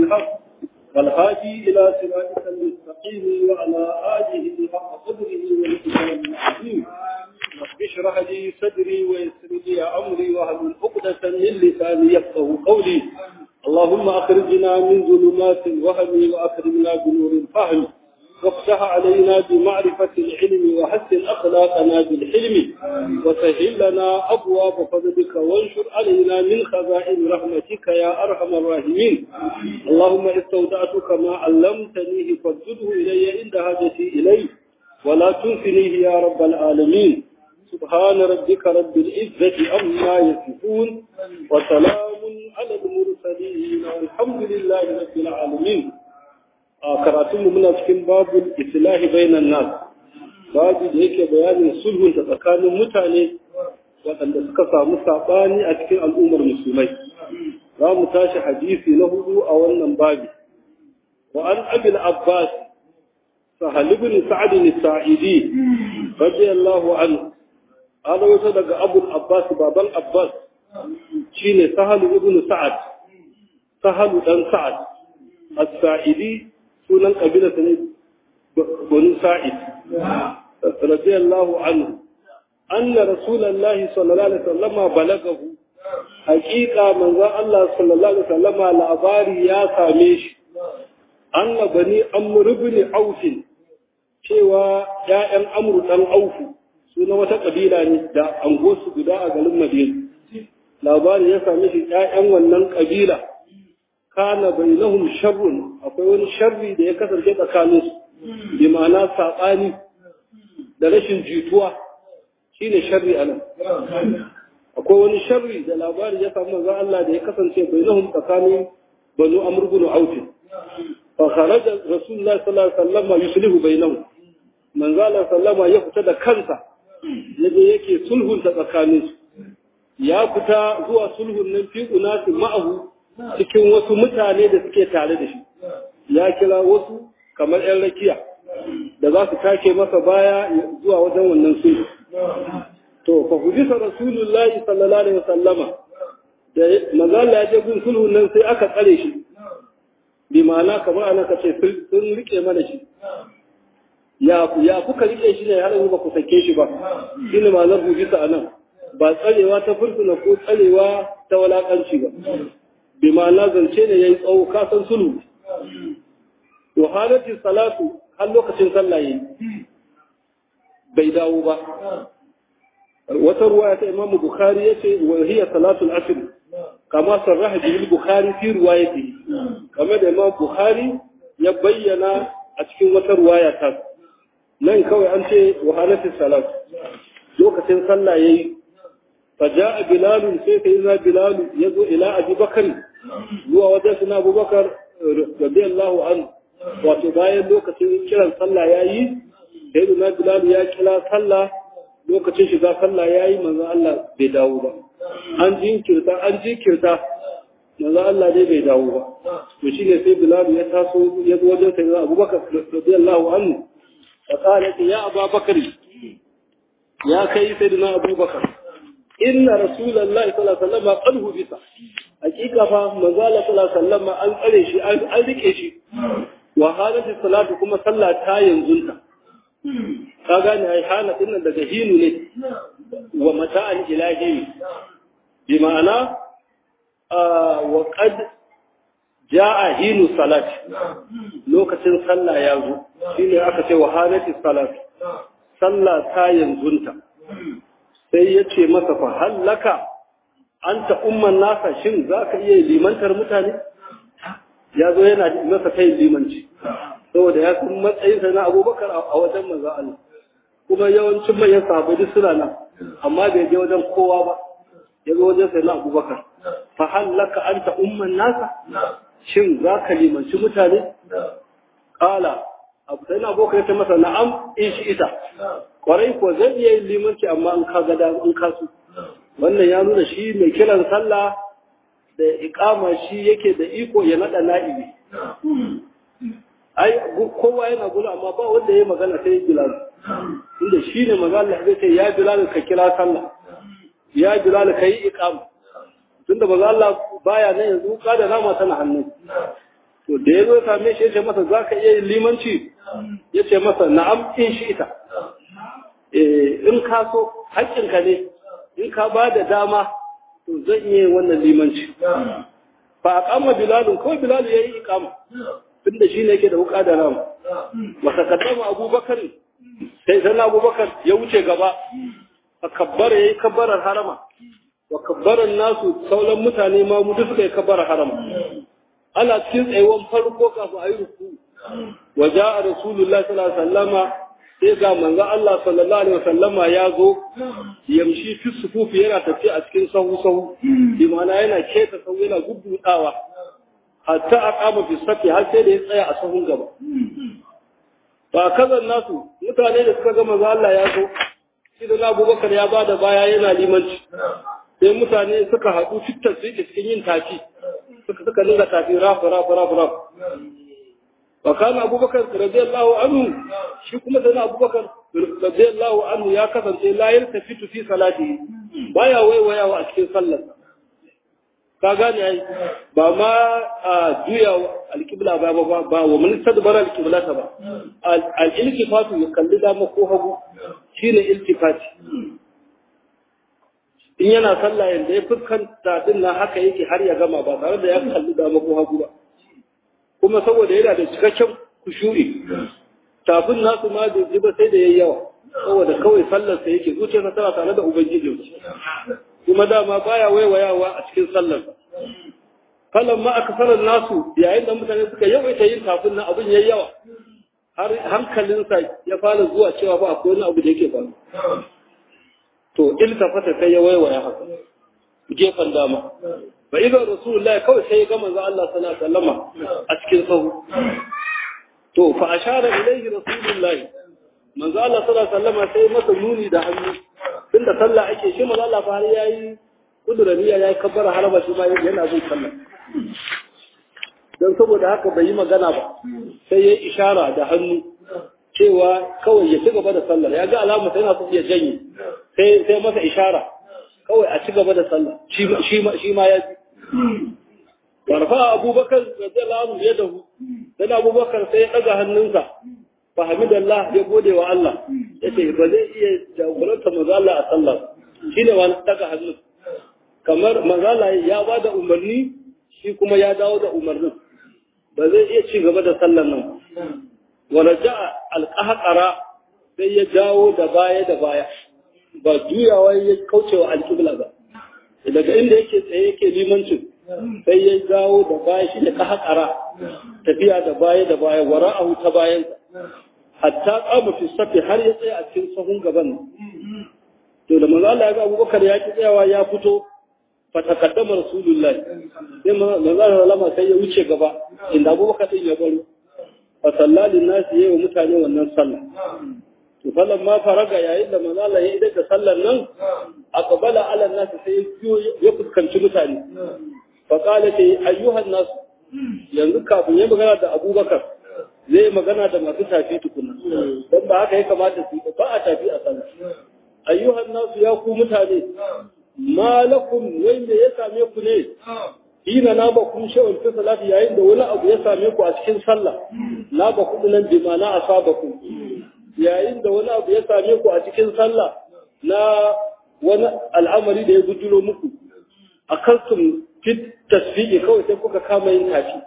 بالحق والهادي إلى صراطك المستقيم وعلى آله حق قدره والإسلام العظيم رب اشرح لي صدري ويسر لي أمري واهل عقدة من لساني يفقه قولي اللهم أخرجنا من ظلمات الوهم وأكرمنا بنور الفهم وافتح علينا بمعرفة العلم وحسن أخلاقنا بالحلم وسهل لنا أبواب فضلك وانشر علينا من خزائن رحمتك يا أرحم الراحمين اللهم استودعتك ما علمتنيه فردده إلي عند حاجتي إليه ولا تنسنيه يا رب العالمين سبحان ربك رب العزة عما يصفون وسلام على المرسلين والحمد لله رب العالمين a karatunmu muna cikin babul islahi bainan nas babu da yake bayanin sulhun da tsakanin mutane waɗanda suka samu saɓani a cikin al'ummar musulmai za mu tashi hadisi na hudu a wannan babi wa an abil abbas sahal ibn sa'd as-sa'idi radiyallahu anhu ana wata daga abul abbas baban abbas shine sahal ibn sa'ad sahal dan sa'ad as-sa'idi sunan kabila ta ne banu sa'id radiyallahu anhu anna rasulullahi sallallahu alaihi wasallama balagahu haqiqa manzon Allah sallallahu alaihi wasallama labari ya same shi anna bani amr ibn auf cewa ya'yan amru dan aufu suna wata kabila ne da angosu guda a garin Madina labari ya same shi ya'yan wannan kabila kana bainahum sharrun akwai wani sharri da ya kasance tsakanin su bi ma'ana sabani da rashin jituwa shine sharri anan akwai wani sharri da labari ya samu manzon Allah da ya kasance bainahum tsakanin banu amr ibn auf fa kharaja rasulullah sallallahu alaihi wasallam yuslihu bainahum manzon Allah sallama ya fita da kansa yaje yake sulhunta tsakanin su ya fita zuwa sulhun nan fi unasi ma'ahu cikin wasu mutane da suke tare da shi ya kira wasu kamar 'yan rakiya da za su take masa baya zuwa wajen wannan sulhu to fa hudisa rasulullahi sallallahu alaihi wasallama da manzala ya je gun sulhun nan sai aka tsare shi bi ma'ana kamar ana ka ce sun rike mana shi ya ya kuka rike shi ne har yanzu ba ku sake shi ba shine ma'anar hudisa anan ba tsarewa ta fursuna ko tsarewa ta walakanci ba bi ma'ana zance ne ya yi tsawo kasan sulhu to halatti salatu har lokacin sallah yi bai dawo ba wata ruwa ta imam bukhari ya ce wa hiya salatul asr kama sarraha bihi bukhari fi riwayati kama da imam bukhari ya bayyana a cikin wata ruwaya ta nan kawai an ce wa halatti salatu lokacin sallah yayi فجاء بلال سيدنا بلال يدعو إلى أبي بكر هو وجدنا أبو بكر رضي الله عنه وتباين لوكتين كلا صلى ياي سيدنا بلال يا كلا صلى lokacin shiga sallah yayi manzo Allah bai dawo ba an jinkirta an jinkirta manzo Allah dai bai dawo ba to shine sai Bilal ya taso ya zo wajen sayyidina Abubakar radiyallahu anhu fa qala ya Abu Bakar ya kai sayyidina Abubakar inna rasulullahi sallallahu alaihi wasallam qad hubisa hakika fa manzo Allah sallallahu alaihi wasallam an tsare shi an rike shi wa halatu salatu kuma sallah ta yanzunta ka gane ai hala din nan daga hinu ne wa mata'an ilahi bi ma'ana wa qad jaa hinu salat lokacin sallah ya zo shine aka ce wa halatu salat sallah ta yanzunta sai ya ce masa fa hallaka an ta umman nasa shin za ka iya limantar mutane ya zo yana masa kai limanci saboda ya san matsayinsa na abubakar a wajen manzo Allah kuma yawancin manyan sahabbai duk suna nan amma bai je wajen kowa ba ya zo wajen sai na abubakar fa hallaka an ta umman nasa shin za ka limanci mutane kala abu sai na abokan ya ce masa na'am in shi ita kwarai ko zai iya yin limanci amma in ka gada in ka su wannan ya nuna shi mai kiran sallah da iqama shi yake da iko ya nada na'ibi ai kowa yana gula amma ba wanda ya magana sai bilal inda shi ne magana zai ce ya bilal ka kira sallah ya bilal ka yi iqama tunda maza Allah baya nan yanzu ka da nama tana hannu da ya zo same shi ya ce masa za ka iya yin limanci ya ce masa na'am in shi ita in ka so haƙƙinka ne in ka ba da dama to zan iya wannan limanci fa a kama bilalun kawai bilalu ya yi ikama tun da shi ne yake da wuka da rama wata kaddama abubakar sai sannan abubakar ya wuce gaba a kabbara ya yi kabbarar harama wa kabbarar nasu sauran mutane ma mu suka yi kabbarar harama ana cikin tsayuwan farko kafin a yi ruku wa ja'a rasulullahi sallallahu alaihi wasallama sai ga manzo Allah sallallahu alaihi wasallama ya zo yamshi fi sufufi yana tafiya a cikin sahu sahu bi ma'ana yana keta sahu yana guddudawa hatta aqama fi safi har sai da ya tsaya a sahun gaba ba kazan nasu mutane da suka ga manzo Allah ya zo shi da Abubakar ya bada baya yana limanci sai mutane suka haɗu fitar su cikin yin tafi suka suka dinga tafi rafu rafu rafu rafu wa kana abubakar radiyallahu anhu shi kuma sai abubakar radiyallahu anhu ya kasance la yaltafitu fi salati baya waiwayawa a cikin sallar ka gane ai ba ma a juya alqibla ba ba ba wa man tadbara alqibla ta ba al-iltifatu ya kalli dama ko hagu shine iltifati in yana sallah yanda ya fuskanta din nan haka yake har ya gama ba tare da ya kalli dama ko hagu ba kuma saboda yana da cikakken kushuri tafin nasu ma da ji ba sai da yayi yawa saboda kawai sallar sa yake zuciyarsa tana tare da ubangiji kuma dama baya waiwayawa a cikin sallar falan ma aka sanar nasu yayin da mutane suka yawaita yin tafin nan abin yayi yawa har hankalinsa ya fara zuwa cewa ba akwai wani abu da yake faru to iltafata sai ya waiwaya haka gefen dama fa idan rasulullahi kawai sai ya ga manzo Allah sallallahu alaihi wasallama a cikin sahu to fa ashara ilayhi rasulullahi manzo Allah sallallahu alaihi wasallama sai masa nuni da hannu tunda sallah ake shi manzo Allah fa har yayi kuduraniya yayi kabbara haraba shi ma yana bin sallah dan saboda haka bai yi magana ba sai yayi ishara da hannu cewa kawai ya ci gaba da sallar ya ga alama sai yana so ya janye sai sai masa ishara kawai a ci gaba da sallah shi ma ya ji warfa abubakar radiyallahu anhu ya dahu dan abubakar sai ya daga hannunsa fa hamidallah ya gode wa Allah yace ba zai iya jagoranta manzo Allah a sallah shine wani daga hannu kamar manzo Allah ya bada umarni shi kuma ya dawo da umarnin ba zai iya ci gaba da sallar nan wala ja'a alqahqara sai ya jawo da baya da baya ba juyawa ya kaucewa alƙibla ba daga inda yake tsaye yake limancin sai ya dawo da baya shi da kahakara tafiya da baya da baya wara'ahu ta bayan hatta qama fi safi har ya tsaya a cikin sahun gaban to da manzo Allah ya ga Abubakar ya ki tsayawa ya fito fa taqaddama rasulullahi sai manzo Allah lama sai ya wuce gaba inda Abubakar din ya baro fa sallalin nasi yayi wa mutane wannan sallah to falan ma faraga yayin da manzo Allah ya idar da sallar nan aqbala ala nas sai ya fuskanci mutane fa qala ta ayyuhan nas yanzu kafin ya magana da Abubakar zai magana da masu tafi tukuna dan ba haka ya kamata su ba a tafi a sallah ayyuhan nas ya ku mutane malakum wai me ya same ku ne ina na ba kun shawar fi salati yayin da wani abu ya same ku a cikin sallah na ba ku nan bi ma na asaba ku yayin da wani abu ya same ku a cikin sallah na wani al'amari da ya bujuro muku a kansun fit tasfiƙi kawai sai kuka kama yin tafi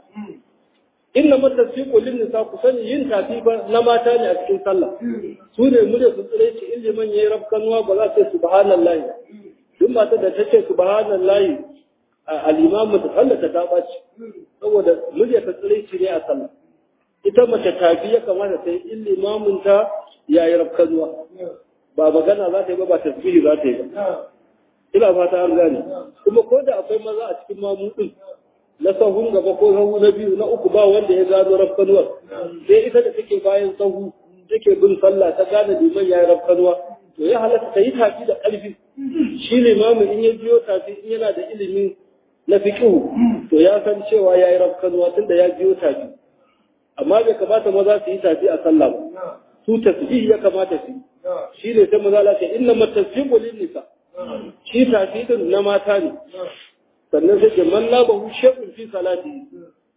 inna ma tasfiqu lin nisa ku sani yin tafi ba na mata ne a cikin sallah su ne mu da su tsire ci in liman yayi rafkanuwa ba za ta ce subhanallahi duk mata da ta ce subhanallahi al-imamu ta sallata ta baci saboda murya ta tsire ci ne a sallah ita mace tafi ya kamata ta yi in limamin ta yayi rafkanuwa ba magana za ta yi ba ba tasbihi za ta yi ba ina fata an gane kuma ko da akwai maza a cikin mamudin na sahun gaba ko sahu na biyu na uku ba wanda ya gano rafkanuwar sai ita da take bayan sahu take bin sallah ta gane liman ya yi rafkanuwa to ya halatta ta yi tafi da ƙarfi shi limamin in ya biyo tafi in yana da ilimin na fiƙihu to ya san cewa ya yi rafkanuwa tunda ya biyo tafi amma bai kamata maza su yi tafi a sallah ba su tasbih ya kamata su shi ne sai maza lafiya inna matasbihu lin nisa shi tafi din na mata ne sannan sai ke man labahu shay'un fi salati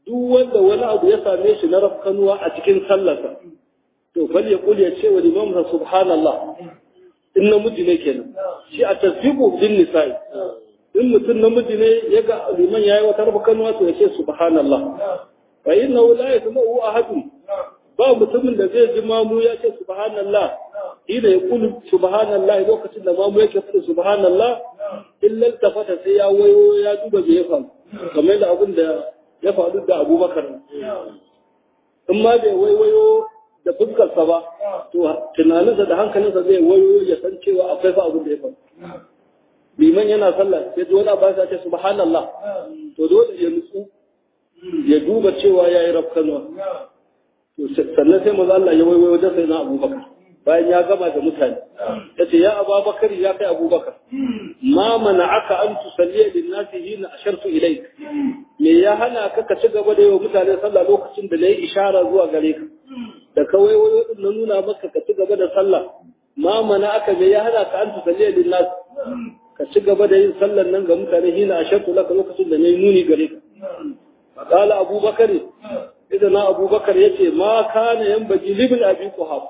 duk wanda wani abu ya same shi na rafkanuwa a cikin sallarsa to fal ya kul ya ce wa limam subhanallah in namiji ne kenan shi a tasbiqu din nisa'i in mutum namiji ne ya ga liman yayi wata rafkanuwa to ya ce subhanallah fa innahu la yasma'u ahadun ba mutumin da zai ji mamu ya ce subhanallah ina ya kulu subhanallah lokacin da mamu yake faɗi subhanallah illa tafata sai ya wayo ya duba me ya faru kamar da abin da ya faru da Abubakar in ma bai waiwayo da fuskarsa ba to tunaninsa da hankalinsa zai wayo ya san cewa akwai fa abin da ya faru liman yana sallah sai dole ba sa ce subhanallah to dole ya nutsu ya duba cewa yayi rafkanwa sannan sai maza Allah ya waiwayo da sai na abubakar bayan ya gama da mutane ya ce ya abubakar ya kai abubakar ma mana aka an tusalliya lin nasi hina ashartu ilayk me ya hana ka ka ci gaba da yawa mutane sallah lokacin da nayi ishara zuwa gare ka da ka waiwayo din na nuna maka ka ci gaba da sallah ma mana aka me ya hana ka an tusalliya lin nasi ka ci gaba da yin sallar nan ga mutane hina ashartu laka lokacin da nayi nuni gare ka قال أبو بكر idan abubakar ya ce ma kana yan baji libin abi kuhaf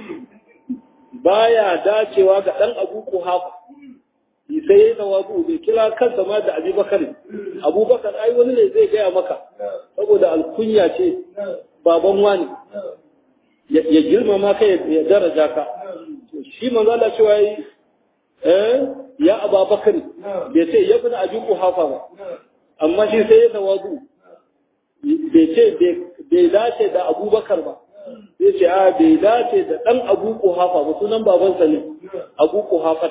baya dacewa ga dan abu kuhaf sai ya tawazu bai kira kansa ma da abubakar abubakar ai wani ne zai gaya maka saboda alkunya ce baban wani ya girmama ka ya daraja ka shi manzo Allah cewa yi eh ya ababakar bai ce ya bin abi kuhafa ba amma shi sai ya tawazu bai ce bai dace da abubakar ba sai ce a bai dace da ɗan abu kuhafa ba sunan babansa ne abu kuhafa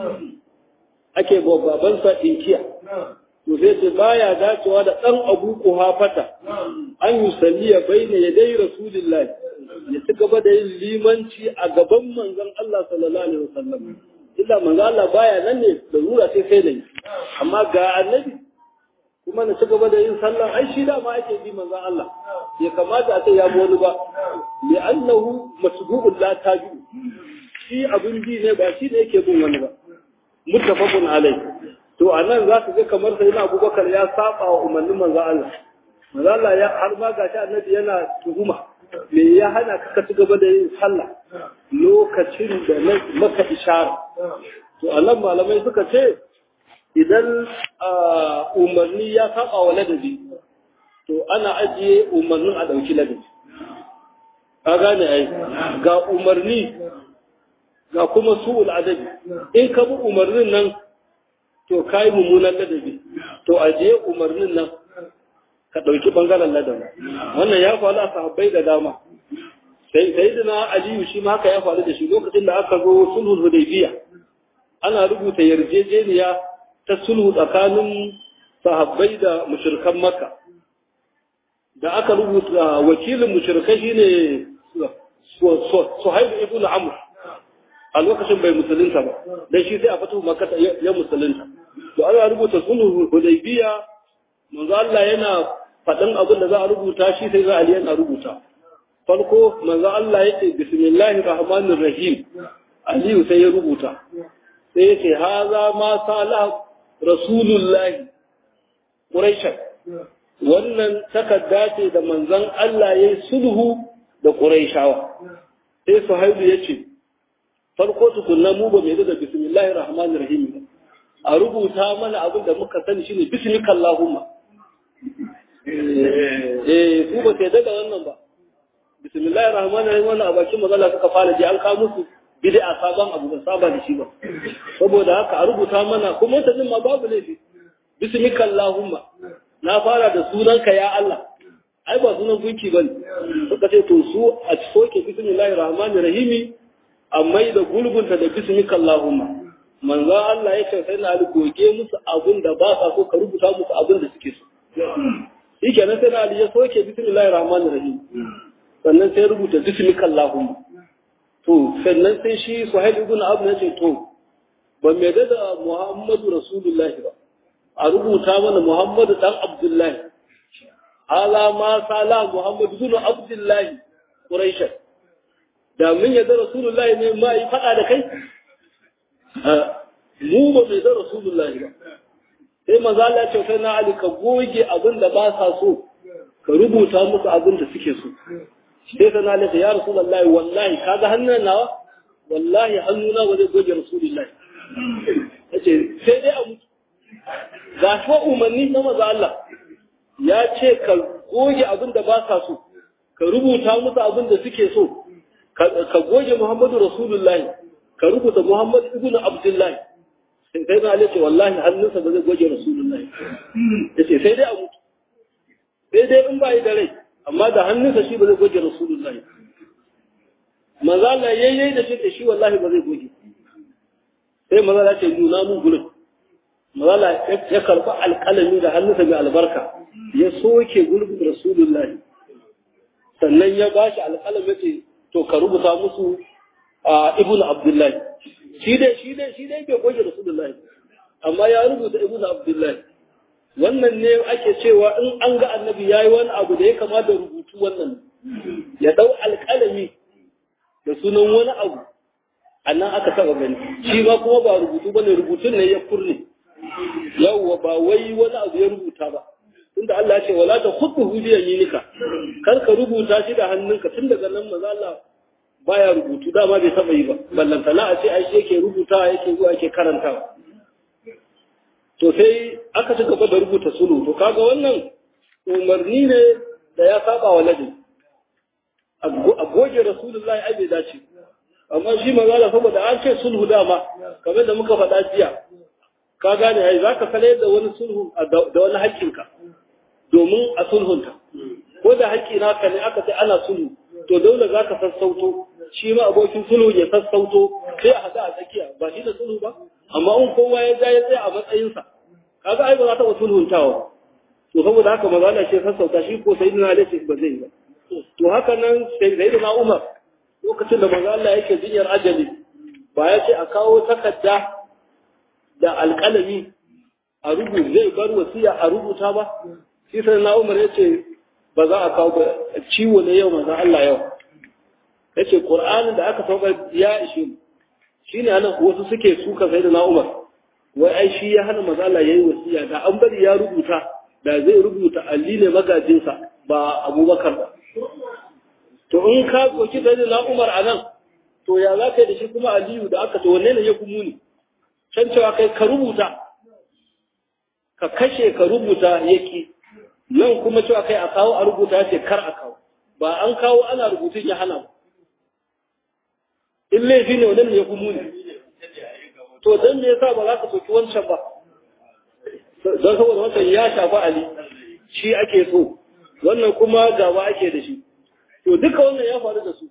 ake babansa inkiya to sai ce baya dacewa da ɗan abu kuhafata an yi salliya bai ne ya dai rasulullahi ya ci gaba da yin limanci a gaban manzon Allah sallallahu alaihi wasallam illa manzon Allah baya nan ne da rura sai sai da yi amma ga annabi kuma na ci gaba da yin sallah ai shi da ma ake bi manzon Allah bai kamata a ce ya wani ba li annahu masbu'un la tabi shi abin bi ne ba shi ne yake bin wani ba muttafaqun alai to anan za ka ga kamar sai na Abubakar ya saba wa umarnin manzon Allah manzon Allah ya har ma gashi annabi yana tuhuma me ya hana ka ci gaba da yin sallah lokacin da na maka ishara to anan malamai suka ce idan umarni ya saba wa ladabi to ana ajiye umarnin a ɗauki ladabi ka gane ai ga umarni ga kuma su'ul adabi in ka bi umarnin nan to kai mummunan ladabi to ajiye umarnin nan ka ɗauki ɓangaren ladabi wannan ya faru a sahabbai da dama sai sayyidina aliyu shi ma haka ya faru da shi lokacin da aka zo sulhul hudaybiya ana rubuta yarjejeniya ta sulhu tsakanin sahabbai da mushrikan makka da aka rubuta wakilin mushrikai shine suhaib ibn amr a lokacin bai musulunta ba dan shi sai a fito makka ya musulunta to ana rubuta sulhu hudaybiya manzo Allah yana faɗin abin da za a rubuta shi sai za a yana rubuta farko manzo Allah yace bismillahir rahmanir rahim aliyu sai ya rubuta sai yace haza ma salah rasulullahi quraisha wannan takarda ce da manzon Allah yayi sulhu da quraishawa sai suhaibu yace farko tukunna mu ba mai da bismillahir rahmanir rahim a rubuta mana abin da muka sani shine bismikallahumma eh su ba sai daga wannan ba bismillahir rahmanir rahim wannan a bakin magana suka fara ji an ka musu bid'a sabon abu ba saba da shi ba saboda haka a rubuta mana kuma ta ma babu laifi bismikallahumma na fara da sunanka ya Allah ai ba sunan gunki bane suka ce to su a soke bismillahir rahmanir rahim amma da gulgunta da bismikallahumma manzo Allah ya ce sai na goge musu abin da ba sa so ka rubuta musu abin da suke so shi kenan sai na Ali ya soke bismillahir rahmanir rahim sannan sai rubuta bismika allahumma to sannan sai shi suhail ibn abu ya ce to ba mai da muhammadu rasulullahi ba a rubuta mana muhammadu dan abdullahi ala ma sala muhammadu ibn abdullahi quraish da mun yadda rasulullahi ne ma yi fada da kai mu ba mai da rasulullahi ba sai maza Allah ce sai na Ali ka goge abin da ba sa so ka rubuta musu abin da suke so sai sana lafi ya rasulullahi wallahi kaga hannun nawa wallahi hannuna ba zai goge rasulullahi yace sai dai a mutu ga shi umarni na maza Allah ya ce ka goge abin da ba sa so ka rubuta musu abin da suke so ka goge Muhammadu Rasulullahi ka rubuta Muhammad ibn Abdullahi sai sai na ce wallahi hannunsa ba zai goge Rasulullahi yace sai dai a mutu sai dai in ba yi da rai amma da hannunsa shi ba zai goge Rasulullahi maza Allah yayyai da shi da shi wallahi ba zai goge sai maza Allah ce nuna mun gurin maza ya karba alƙalami da hannunsa mai albarka ya soke gurbin Rasulullahi sannan ya bashi alƙalami ce to ka rubuta musu a ibn abdullahi shi dai shi dai shi dai bai goge rasulullahi amma ya rubuta ibn abdullahi wannan ne ake cewa in an ga annabi yayi wani abu da ya kama da rubutu wannan ya dau alƙalami da sunan wani abu annan aka taba gani shi ma kuma ba rubutu bane rubutun ne ya kurne yawwa ba wai wani abu ya rubuta ba tunda Allah ya ce wala ta khudhu bi yaminika kar ka rubuta shi da hannunka tun daga nan maza Allah baya rubutu dama bai taba yi ba ballanta na a ce ai shi yake rubuta yake zuwa yake karantawa to sai aka ci gaba da rubuta sulhu to kaga wannan umarni ne da ya saba wa ladabi a goge rasulullahi ai bai dace amma shi maza Allah saboda an ce sulhu dama kamar da muka faɗa jiya ka gane ai zaka kale da wani sulhu da wani haƙƙinka domin a sulhunta ko da haƙƙi naka ne aka ce ana sulhu to dole za ka sassauto shi ma abokin sulhu ya sassauto sai a haɗa a tsakiya ba shi da sulhu ba amma in kowa ya ja ya tsaya a matsayinsa kaga ai ba za ta wa sulhuntawa to saboda haka maza da shi sassauta shi ko sai dina da ba zai ba to haka nan sai da Umar lokacin da manzo Allah yake jinyar ajali ba ya ce a kawo takarda da alƙalami a rubuta zai bar wasiya a rubuta ba shi sai na Umar ya ce ba za a kawo ba ciwo ne yau manzon Allah yau ya ce Qur'anin da aka sauka ya ishe mu shine anan wasu suke suka sai da na Umar wai ai shi ya hana manzon Allah yayi wasiya da an bari ya rubuta da zai rubuta Ali ne magajinsa ba Abubakar ba to in ka koki sai da na Umar anan to ya za ka yi da shi kuma Aliyu da aka to wanne ne ya fi muni can cewa kai ka rubuta ka kashe ka rubuta yaki nan kuma cewa kai a kawo a rubuta ce kar a kawo ba an kawo ana rubutun ya hana ba in laifi ne wannan ya kuma ne to dan me yasa ba za ka soki wancan ba don saboda wancan ya shafa ali shi ake so wannan kuma gaba ake da shi to duka wannan ya faru da su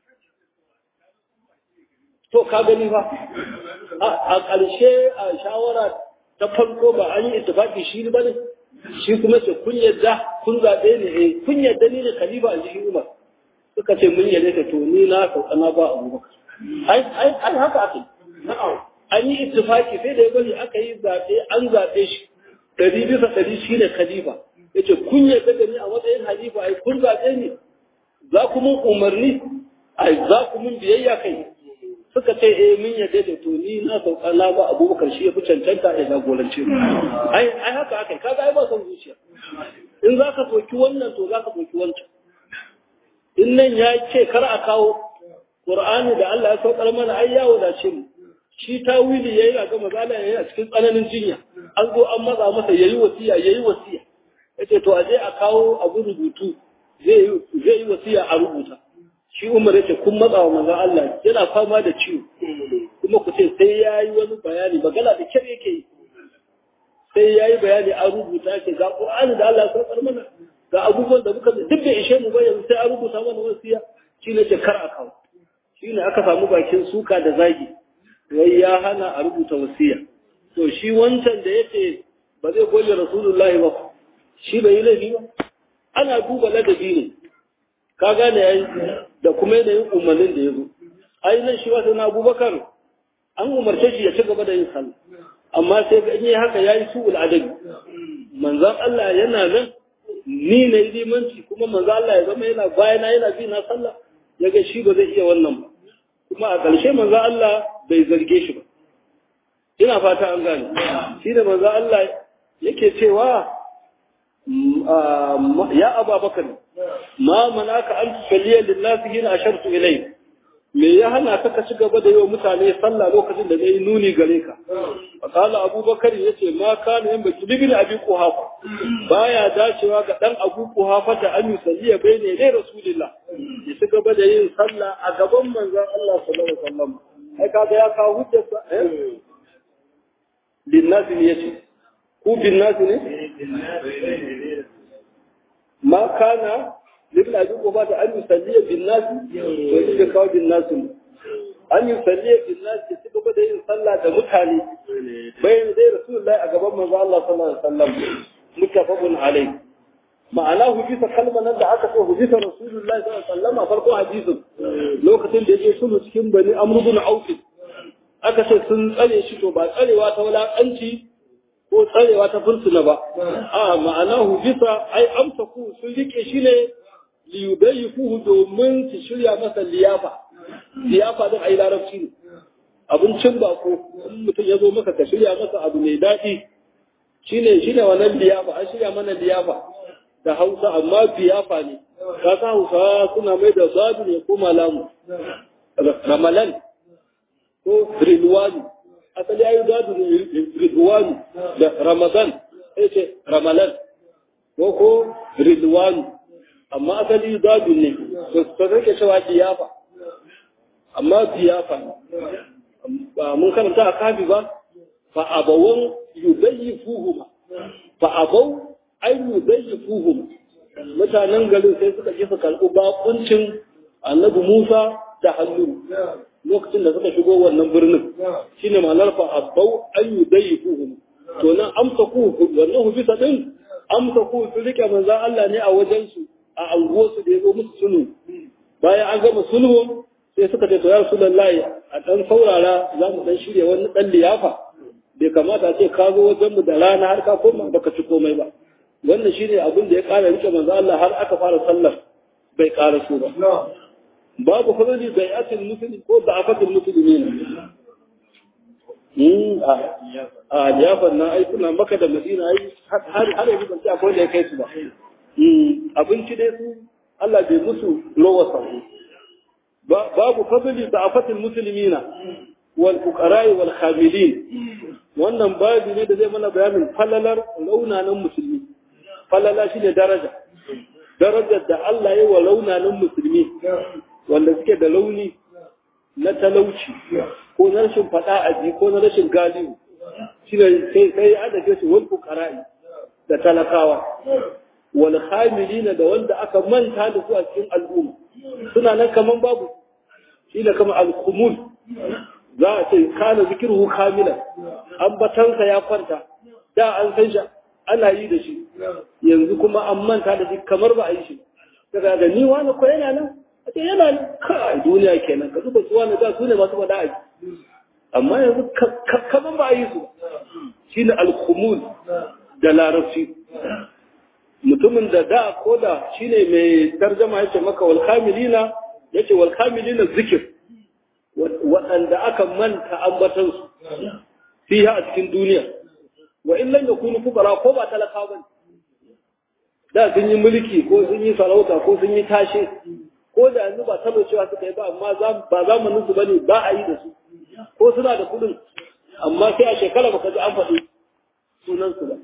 to ka gani ba a ƙarshe a shawara ta farko ba an yi ittifaki shi ba ne shi kuma ce kun yadda kun zaɓe ne eh kun yadda ni ne khalifa a jihin umar suka ce mun yadda ta to ni na sauka na ba abubakar ai ai ai haka aka yi an yi ittifaki sai da ya bari aka yi zaɓe an zaɓe shi ɗari bisa ɗari shi ne khalifa ya ce kun yadda da ni a matsayin khalifa ai kun zaɓe ni za ku mun umarni ai za ku mun biyayya kai suka ce eh mun yadda da to ni na sauka na ba abubakar shi ya fi cancanta ya jagorance mu ai ai haka haka kaga ai ba son zuciya in za ka soki wannan to za ka soki wancan in nan ya ce kar a kawo qur'ani da Allah ya saukar mana ai ya wadace mu shi tawili yayi a ga mazala yayi a cikin tsananin jinya an zo an matsa masa yayi wasiya yayi wasiya yace to aje a kawo abu rubutu zai zai yi wasiya a rubuta shi umar yace kun matsa wa manzon Allah yana fama da ciwo kuma ku ce sai yayi wani bayani magana da kyar yake yi sai yayi bayani an rubuta ke ga Qur'ani da Allah ya saukar mana ga abubuwan da muka duk da ishe mu ba yanzu sai an rubuta mana wasiya shi ne ce kar a kawo shi ne aka samu bakin suka da zagi wai ya hana a rubuta wasiya to shi wancan da yace ba zai goge rasulullahi ba shi bai yi laifi ba ana duba ladabi ne ka gane yayi da kuma yanayin umarnin da ya zo ai nan shi wata na abubakar an umarce shi ya ci gaba da yin sallah amma sai ga yi haka yayi su'ul adabi manzon Allah yana nan ni na yi limanci kuma manzon Allah ya zama yana bayana yana bi na sallah ya ga shi ba zai iya wannan ba kuma a ƙarshe manzon Allah bai zarge shi ba ina fata an gane shi da manzon Allah yake cewa ya ababakar ma manaka an tusalliya lillahi hina ashartu ilai me ya hana ka ka ci gaba da yi wa mutane sallah lokacin da zai nuni gare ka fasala abubakar ya ce ma kana yin baki libin abi kuhafa baya dacewa ga dan abu kuhafa da an yusalliya bai ne dai rasulillah ya ci gaba da yin sallah a gaban manzon Allah sallallahu alaihi wasallam ai kaga ya kawo hujjar sa eh linnasi ne yace ku bin nasi ne ma kana libna abi ko da an yusalliya bin nasi to shi da kawo bin nasi an yusalliya bin nasi su gaba da yin sallah da mutane bayan dai rasulullahi a gaban manzo Allah sallallahu alaihi wasallam muttafaqun alai ma'ana hujisa kalmar nan da aka so hujisa rasulullahi sallallahu alaihi wasallam a farko hadisin lokacin da yake sulhu cikin bani amr ibn auf aka ce sun tsare shi to ba tsarewa ta wulakanci ko tsarewa ta fursuna ba a ma'ana hujisa ai amsa ku sun rike shi ne liyubayyifuhu domin su shirya masa liyafa liyafa din ai larabci ne abincin bako in mutum ya zo maka ka shirya masa abu mai daɗi shine shine wannan liyafa an shirya mana liyafa da hausa amma biyafa ne ka sa hausa suna mai da zadu ne ko malamu ramalan ko rilwani asali ayi zadu ne rilwani da ramadan sai ce ramalan ko ko rilwani amma asali zadun ne to kake cewa diyafa amma diyafa ba mun karanta a kafi ba fa abawan yudayyifuhuma fa abaw ay yudayyifuhum mutanen garin sai suka ji su karɓi bakuncin annabi Musa da hannu lokacin da suka shigo wannan birnin shine ma'anar fa abaw ay yudayyifuhum to nan amsa ku wannan hubisa din amsa ku su rike manzon Allah ne a wajen su a anguwarsu da ya zo musu sulhu bayan an gama sulhu sai suka ce to ya rasulullahi a dan saurara za mu dan shirya wani dan liyafa bai kamata a ce ka zo wajen mu da rana har ka koma baka ci komai ba wannan shine abin da ya kara rike manzo Allah har aka fara sallar bai kara su ba babu fadli bai'atul muslim ko da'afatul muslimin a liyafar na ai suna maka da madina ai har har yanzu ban ci akwai da ya kai su ba abinci dai su Allah bai musu lowa sahu babu fadli da afatin musulmina wal fuqara'i wal khamilin wannan babu ne da zai mana bayanin falalar launanan musulmi falala shine daraja darajar da Allah ya wa launanan musulmi wanda suke da launi na talauci ko na rashin fada aji ko na rashin galihu shine sai sai ana ce su wal fuqara'i da talakawa wal khamilina da wanda aka manta da su a cikin al'umma suna nan kaman babu shi da kama al-khumul za a ce kana zikirhu kamilan ambatansa ya kwanta da an san shi ana yi da shi yanzu kuma an manta da shi kamar ba a yi shi daga da ni wani ko yana nan a ce yana nan kai duniya kenan ka zuba su wani da su ne masu faɗa a ji amma yanzu kaman ba a yi su shi ne al-khumul da larabci mutumin da da ko da shine mai tarjama yace maka wal kamilina yace wal kamilina zikir waɗanda aka manta ambatan su fiha a cikin duniya wa in lam yakunu fuqara ko ba talaka ba da sun yi mulki ko sun yi sarauta ko sun yi tashe ko da yanzu ba taba cewa suka yi ba amma ba zamanin su bane ba a yi da su ko suna da kuɗin amma sai a shekara baka ji an faɗi sunan su ba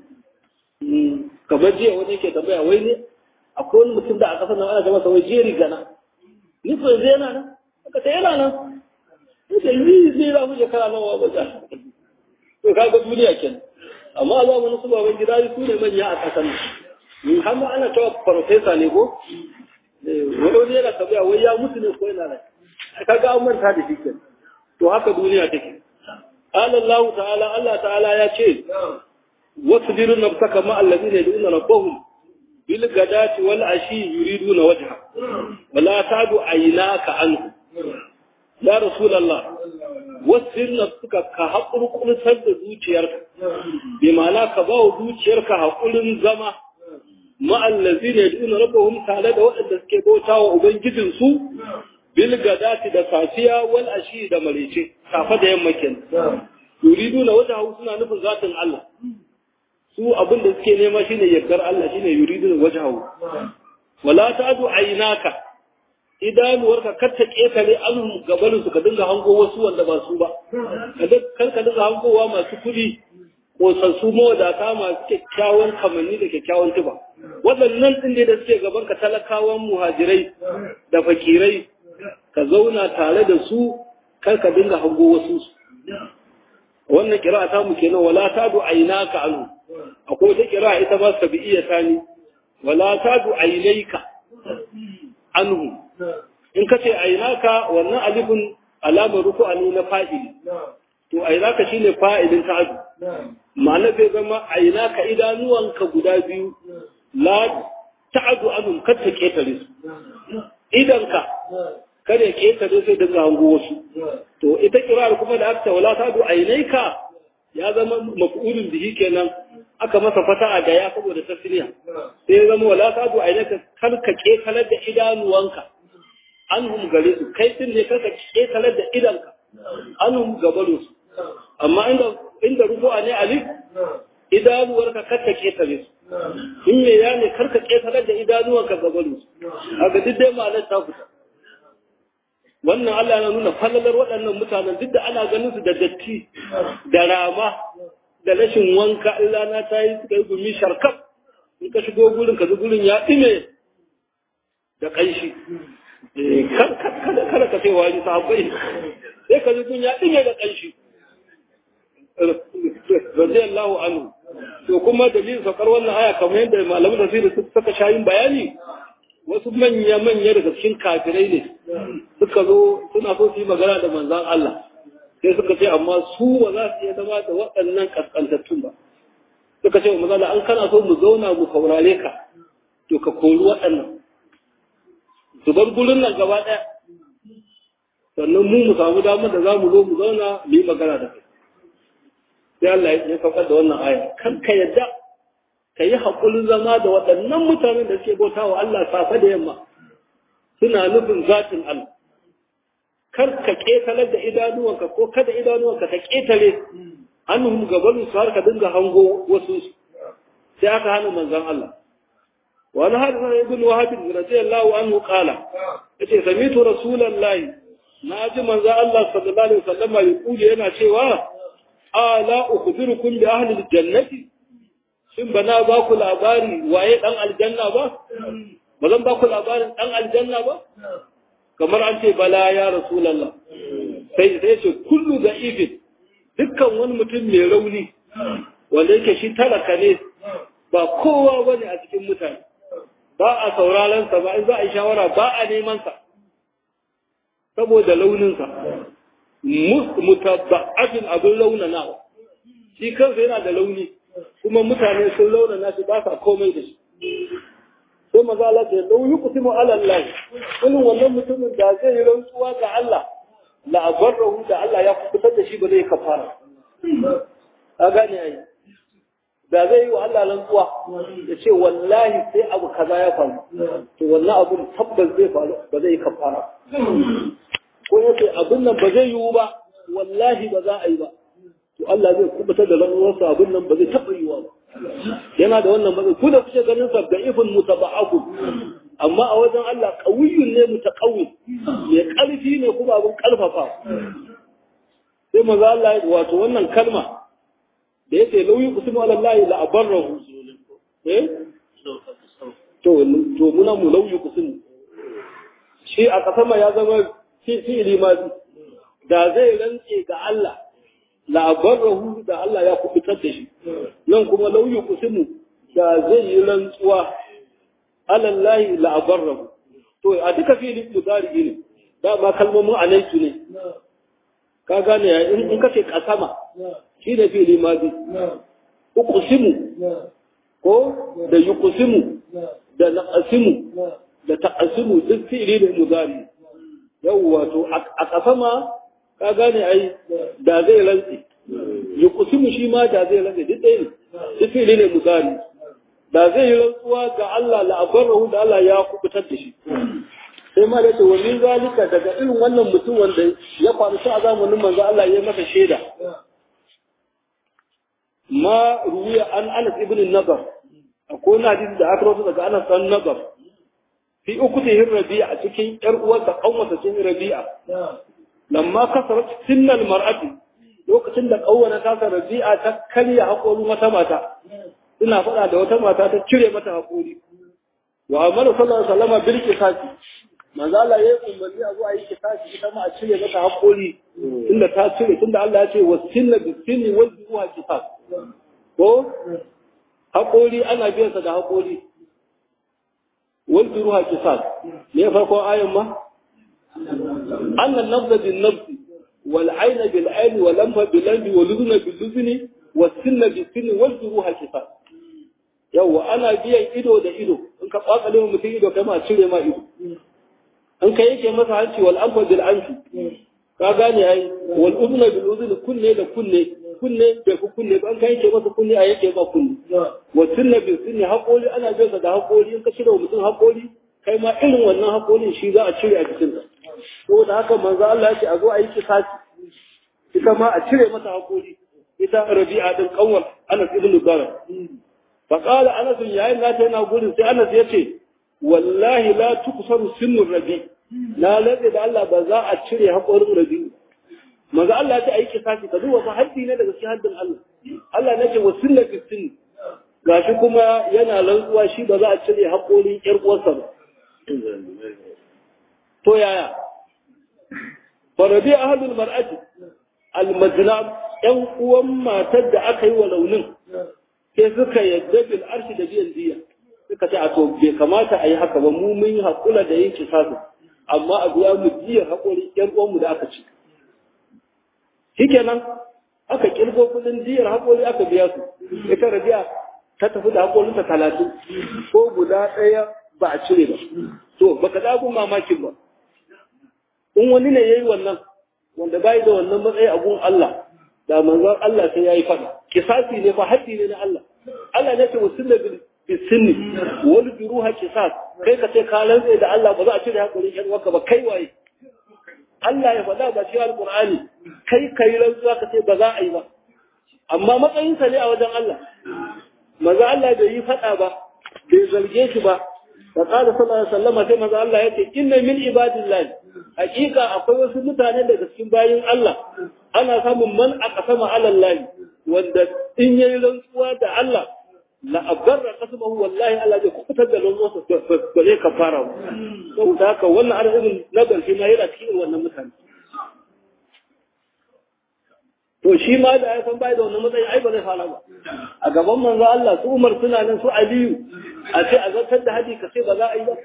kamar jiya wani ke tambaya wai ne akwai wani mutum da a kasar nan ana ta masa wai jeri gana ni ko yanzu yana nan aka ta yana nan yace ni zai za mu shekara nawa ba ta to kaga duniya kenan amma a zamanin su baban gida su ne manya a kasar nan har ma ana cewa farfesa ne ko wani wani yana tambaya wai ya mutu ne ko yana nan kaga an manta da shi kenan to haka duniya take قال الله تعالى الله تعالى يا شيخ واصبر نفسك مع الذين يدعون ربهم بالغداة والعشي يريدون وجهه ولا تعد عيناك عنه يا رسول الله واصبر نفسك كحقر كل سد zuciyarka بمعنى كباو zuciyarka hakurin zama مع الذين يدعون ربهم تعالى da waɗanda suke bautawa ubangijin su bil gadati da safiya wal ashi da marice safa da yamma kenan yuridu na wata suna nufin zatin Allah su abin da suke nema shine yardar Allah shine yuridun wajhahu wala ta'du aynaka idanuwarka kar ta ketare an gabanin su ka dinga hango wasu wanda ba su ba kar ka dinga hangowa masu kudi kosassu mawadata masu kyakkyawan kamanni da kyakkyawan tuba waɗannan ɗin ne da suke gaban ka talakawan muhajirai da fakirai ka zauna tare da su kar ka dinga hango wasu su wannan kira ta mu kenan wala tadu aynaka anhu akwai wata kira ita ba sabi'iyya tani wala tadu aynayka anhu in ka ce aynaka wannan alifin alamar ruku'a ne na fa'ili to aynaka shine fa'ilin ta'adu ma'ana zai zama aynaka idanuwanka guda biyu la ta'adu anhum kar ta ketare su idanka kada ya ketare sai daga hango wasu to ita kirar kuma da aka wala ta du ainaika ya zama maf'ulun bihi kenan aka masa fata'a da ya saboda tasniya sai ya zama wala ta du ainaika kar ka ketalar da idanuwanka anhum gare su kai din ne kar ka ketalar da idanka anhum gabaru su amma inda inda rufu'a ne alif idanuwarka kar ka ketare su in me ya ne kar ka ketalar da idanuwanka gabaru su a ga duk dai ma'anar ta fita wannan Allah yana nuna fallalar waɗannan mutanen duk da ana ganin su da datti da rama da rashin wanka in rana ta yi suka yi gumi sharkaf in ka shigo gurin ka gurin ya ɗime da ƙanshi kada ka sai wani sahabbai sai ka gurin ya ɗime da ƙanshi radiyallahu anhu to kuma dalilin saukar wannan aya kamar yadda malamin tafsiri suka shayin bayani wasu manya-manya daga cikin kafirai ne suka zo suna so su yi magana da manzan Allah sai suka ce amma su ba za su iya zama da waɗannan kaskantattun ba suka ce wa manzan an kana so mu zauna mu saurare ka to ka kori waɗannan su bar gurin nan gaba ɗaya sannan mu mu samu damar da za mu zo mu zauna mu yi magana da kai sai Allah ya saukar da wannan aya kan ka yadda ka yi haƙurin zama da waɗannan mutanen da suke bauta wa Allah safe da yamma suna nufin zatin Allah kar ka ƙetalar da idanuwanka ko kada idanuwanka ka ƙetare hannun gabanin su har ka dinga hango wasu sai aka hana manzon Allah wani hadisa ibn wahab radiyallahu anhu qala yace samitu rasulullahi na ji manzon Allah sallallahu alaihi wasallam ya kuje yana cewa ala ukhbirukum bi ahli aljannati shin ba na ba ku labari waye dan aljanna ba ba zan ba ku labarin dan aljanna ba kamar an ce bala ya rasulullah sai sai ce kullu da ifin dukkan wani mutum mai rauni wanda yake shi talaka ne ba kowa bane a cikin mutane ba a sauraron sa ba in za a yi shawara ba a neman sa saboda launin sa mutabba'atin abin launanawa shi kansa yana da launi kuma mutane sun launana shi ba sa komai da shi sai maza Allah ce lau yi kusimu alallahi irin wannan mutumin da zai yi rantsuwa ga Allah la'abarrahu da Allah ya kubutar da shi ba zai kafara a gane ai da zai yi wa Allah rantsuwa ya ce wallahi sai abu kaza ya faru to wannan abun tabbas zai faru ba zai kafara ko ya ce abin nan ba zai yiwu ba wallahi ba za a yi ba to Allah zai kubutar da rantsuwarsa abin nan ba zai taɓa yiwa ba yana da wannan matsayi ku da kuke ganin sa da ifin mutaba'aku amma a wajen Allah qawiyyun ne mutaqawwi mai ƙarfi ne kuma abin ƙarfafa sai maza Allah wato wannan kalma da yake lauyi kusmu ala Allah la abarrahu eh to to muna mu lauyi kusmu shi a kasama ya zama fi'ili ma da zai rantse ga Allah labarrahu da Allah ya kubutar da shi nan kuma lauyi kusimu da zai yi rantsuwa alallahi labarrahu to a duka filin mudari ne dama kalmomin alaitu ne ka gane ya in ka ce kasama shi ne fili madi uqsimu ko da yuqsimu da naqsimu da taqsimu duk fili ne mudari yawwa to a kasama ka gane ai da zai rantsi ya kusimu shi ma da zai rantsi duk ɗaya ne duk fili ne misali da zai yi rantsuwa ga Allah la'abarrahu da Allah ya kubutar da shi sai ma da wa min zalika daga irin wannan mutum wanda ya faru shi a zamanin manzo Allah ya masa shaida ma ruwiya an Anas ibn Nadar akwai wani hadisi da aka rawaito daga Anas dan Nadar fi ukutihi Rabi'a a cikin yar uwarsa kanwata cikin Rabi'a lamma kasarat sinnal mar'ati lokacin da kawwana ta Rabi'a ta karya hakorin wata mata ina faɗa da wata mata ta cire mata hakori wa amara sallallahu alaihi wasallam bil qisasi manzo Allah ya umarni a zo a yi qisasi ita ma a cire mata hakori tunda ta cire tunda Allah ya ce wasinna bisinni wal duwa qisas ko haƙori ana biyan sa da haƙori wal duruha qisas ne farko ayan ma annan nafza bin nafsi wal ayna bil ayni wal anfa bil anfi wal udhuna bil udhuni was sinna bis sinni wal duruha qisas yawa ana biyan ido da ido in ka kwatsale mutum ido kai ma cire ma ido in ka yake masa hanci wal anfa bil anfi ka gane ai wal udhuna bil udhuni kunne da kunne kunne bai ku kunne ba an kai yake masa kunne a yake ba kunne wa sunna bil sunni haƙori ana biyan da haƙori in ka cire mutum haƙori kai ma irin wannan haƙorin shi za a cire a cikin sa saboda haka manzo Allah ya ce a zo a yi kisasi ita ma a cire mata haƙori ita Rabi'a din kanwar Anas ibn Bara fa qala Anas yayin na ta yana gurin sai Anas ya ce wallahi la tuksaru sinnu Rabi na lalle da Allah ba za a cire haƙorin Rabi manzo Allah ya ce ayi kisasi ka duba fa haddi ne daga cikin haddin Allah Allah ne ce wa sunna fi sunni gashi kuma yana rantsuwa shi ba za a cire haƙorin ƴar uwarsa ba to yaya farabi ahlul mar'ati almajnab ƴan uwan matar da aka yi wa launin sai suka yadda bil arshi da biyan diya suka ce a to bai kamata a yi haka ba mu mun yi haƙula da yin kisasi amma a biya mu diyar haƙorin ƴan uwanmu da aka ci shikenan aka kirgo kudin diyar haƙori aka biya su ita rabi'a ta tafi da haƙorinta talatin ko guda ɗaya ba a cire ba to baka dago mamakin ba in wani ne yayi wannan wanda bai da wannan matsayi a gun Allah da manzon Allah sai yayi fada kisasi ne fa haddi ne na Allah Allah ne ce wasunna bil bisinni wal juruha kisas kai ka ce ka rantsa da Allah ba za a cire haƙorin yan waka ba kai waye Allah ya faɗa ba cikin Alƙur'ani kai kai rantsuwa ka ce ba za a yi ba amma matsayinsa ne a wajen Allah maza Allah bai yi faɗa ba bai zarge shi ba da qala sallallahu alaihi wasallam sai maza Allah yace inna min ibadillah hakika akwai wasu mutane daga cikin bayin Allah ana samun man aqsama ala Allah wanda in yayi rantsuwa da Allah la abarra qasmahu wallahi Allah zai kubutar da rantsuwarsa ba zai kafara ba saboda haka wannan arzikin na ƙarshe ma yana cikin wannan mutane to shi ma da ya san bai da wannan matsayi ai ba zai fara ba a gaban manzo Allah su Umar suna nan su Aliyu a ce a zartar da haji ka ce ba za a yi ba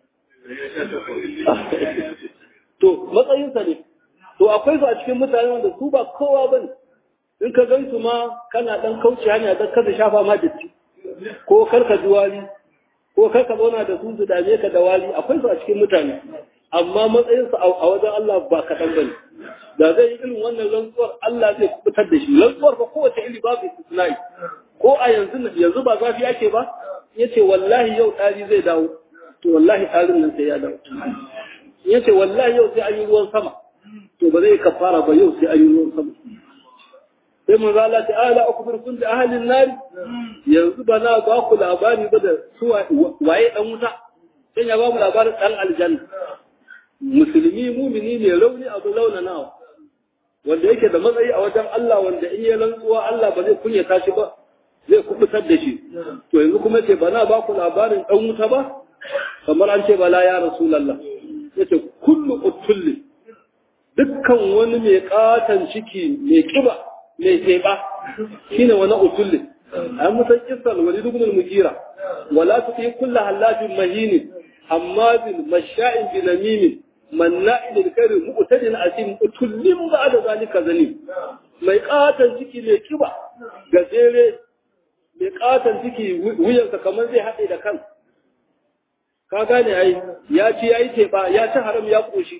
to matsayinsa ne to akwai su a cikin mutane wanda su ba kowa bane in ka gan su ma kana dan kauce hanya dan kada shafa ma datti ko karka ji wali ko karka zauna da su su dame ka da wali akwai su a cikin mutane amma matsayinsu a wajen Allah ba kaɗan bane da zai yi irin wannan rantsuwar Allah zai kubutar da shi rantsuwar ba kowace iri babu istisnai ko a yanzu yanzu ba zafi ake ba yace wallahi yau ɗari zai dawo to wallahi ɗarin nan sai ya dawo yace wallahi yau sai an yi ruwan sama to ba zai kafara ba yau sai an yi ruwan sama sai mun zala ta ala akbar kun da ahalin nari yanzu ba na ba ku labari ba da su waye dan wuta sai ya ba mu labarin dan aljanna musulmi mumini ne rauni abu launanawa wanda yake da matsayi a wajen Allah wanda in ya rantsuwa Allah ba zai kunyata shi ba zai kubutar da shi to yanzu kuma ce ba na ba ku labarin dan wuta ba kamar an ce bala ya rasulullah yace kullu utulli dukkan wani mai katan ciki mai kiba mai teba shine wani utulli an musan kisal wali dubnul mujira wala tuti kullu halafin mahinin hammazin masha'in binamimin manna'in alkarim mu'tadin asim utullin ba'da zalika zalim mai katan ciki mai kiba gajere mai katan ciki wuyansa kamar zai haɗe da kan ka gane ai ya ci yayi teba ya ci haram ya koshi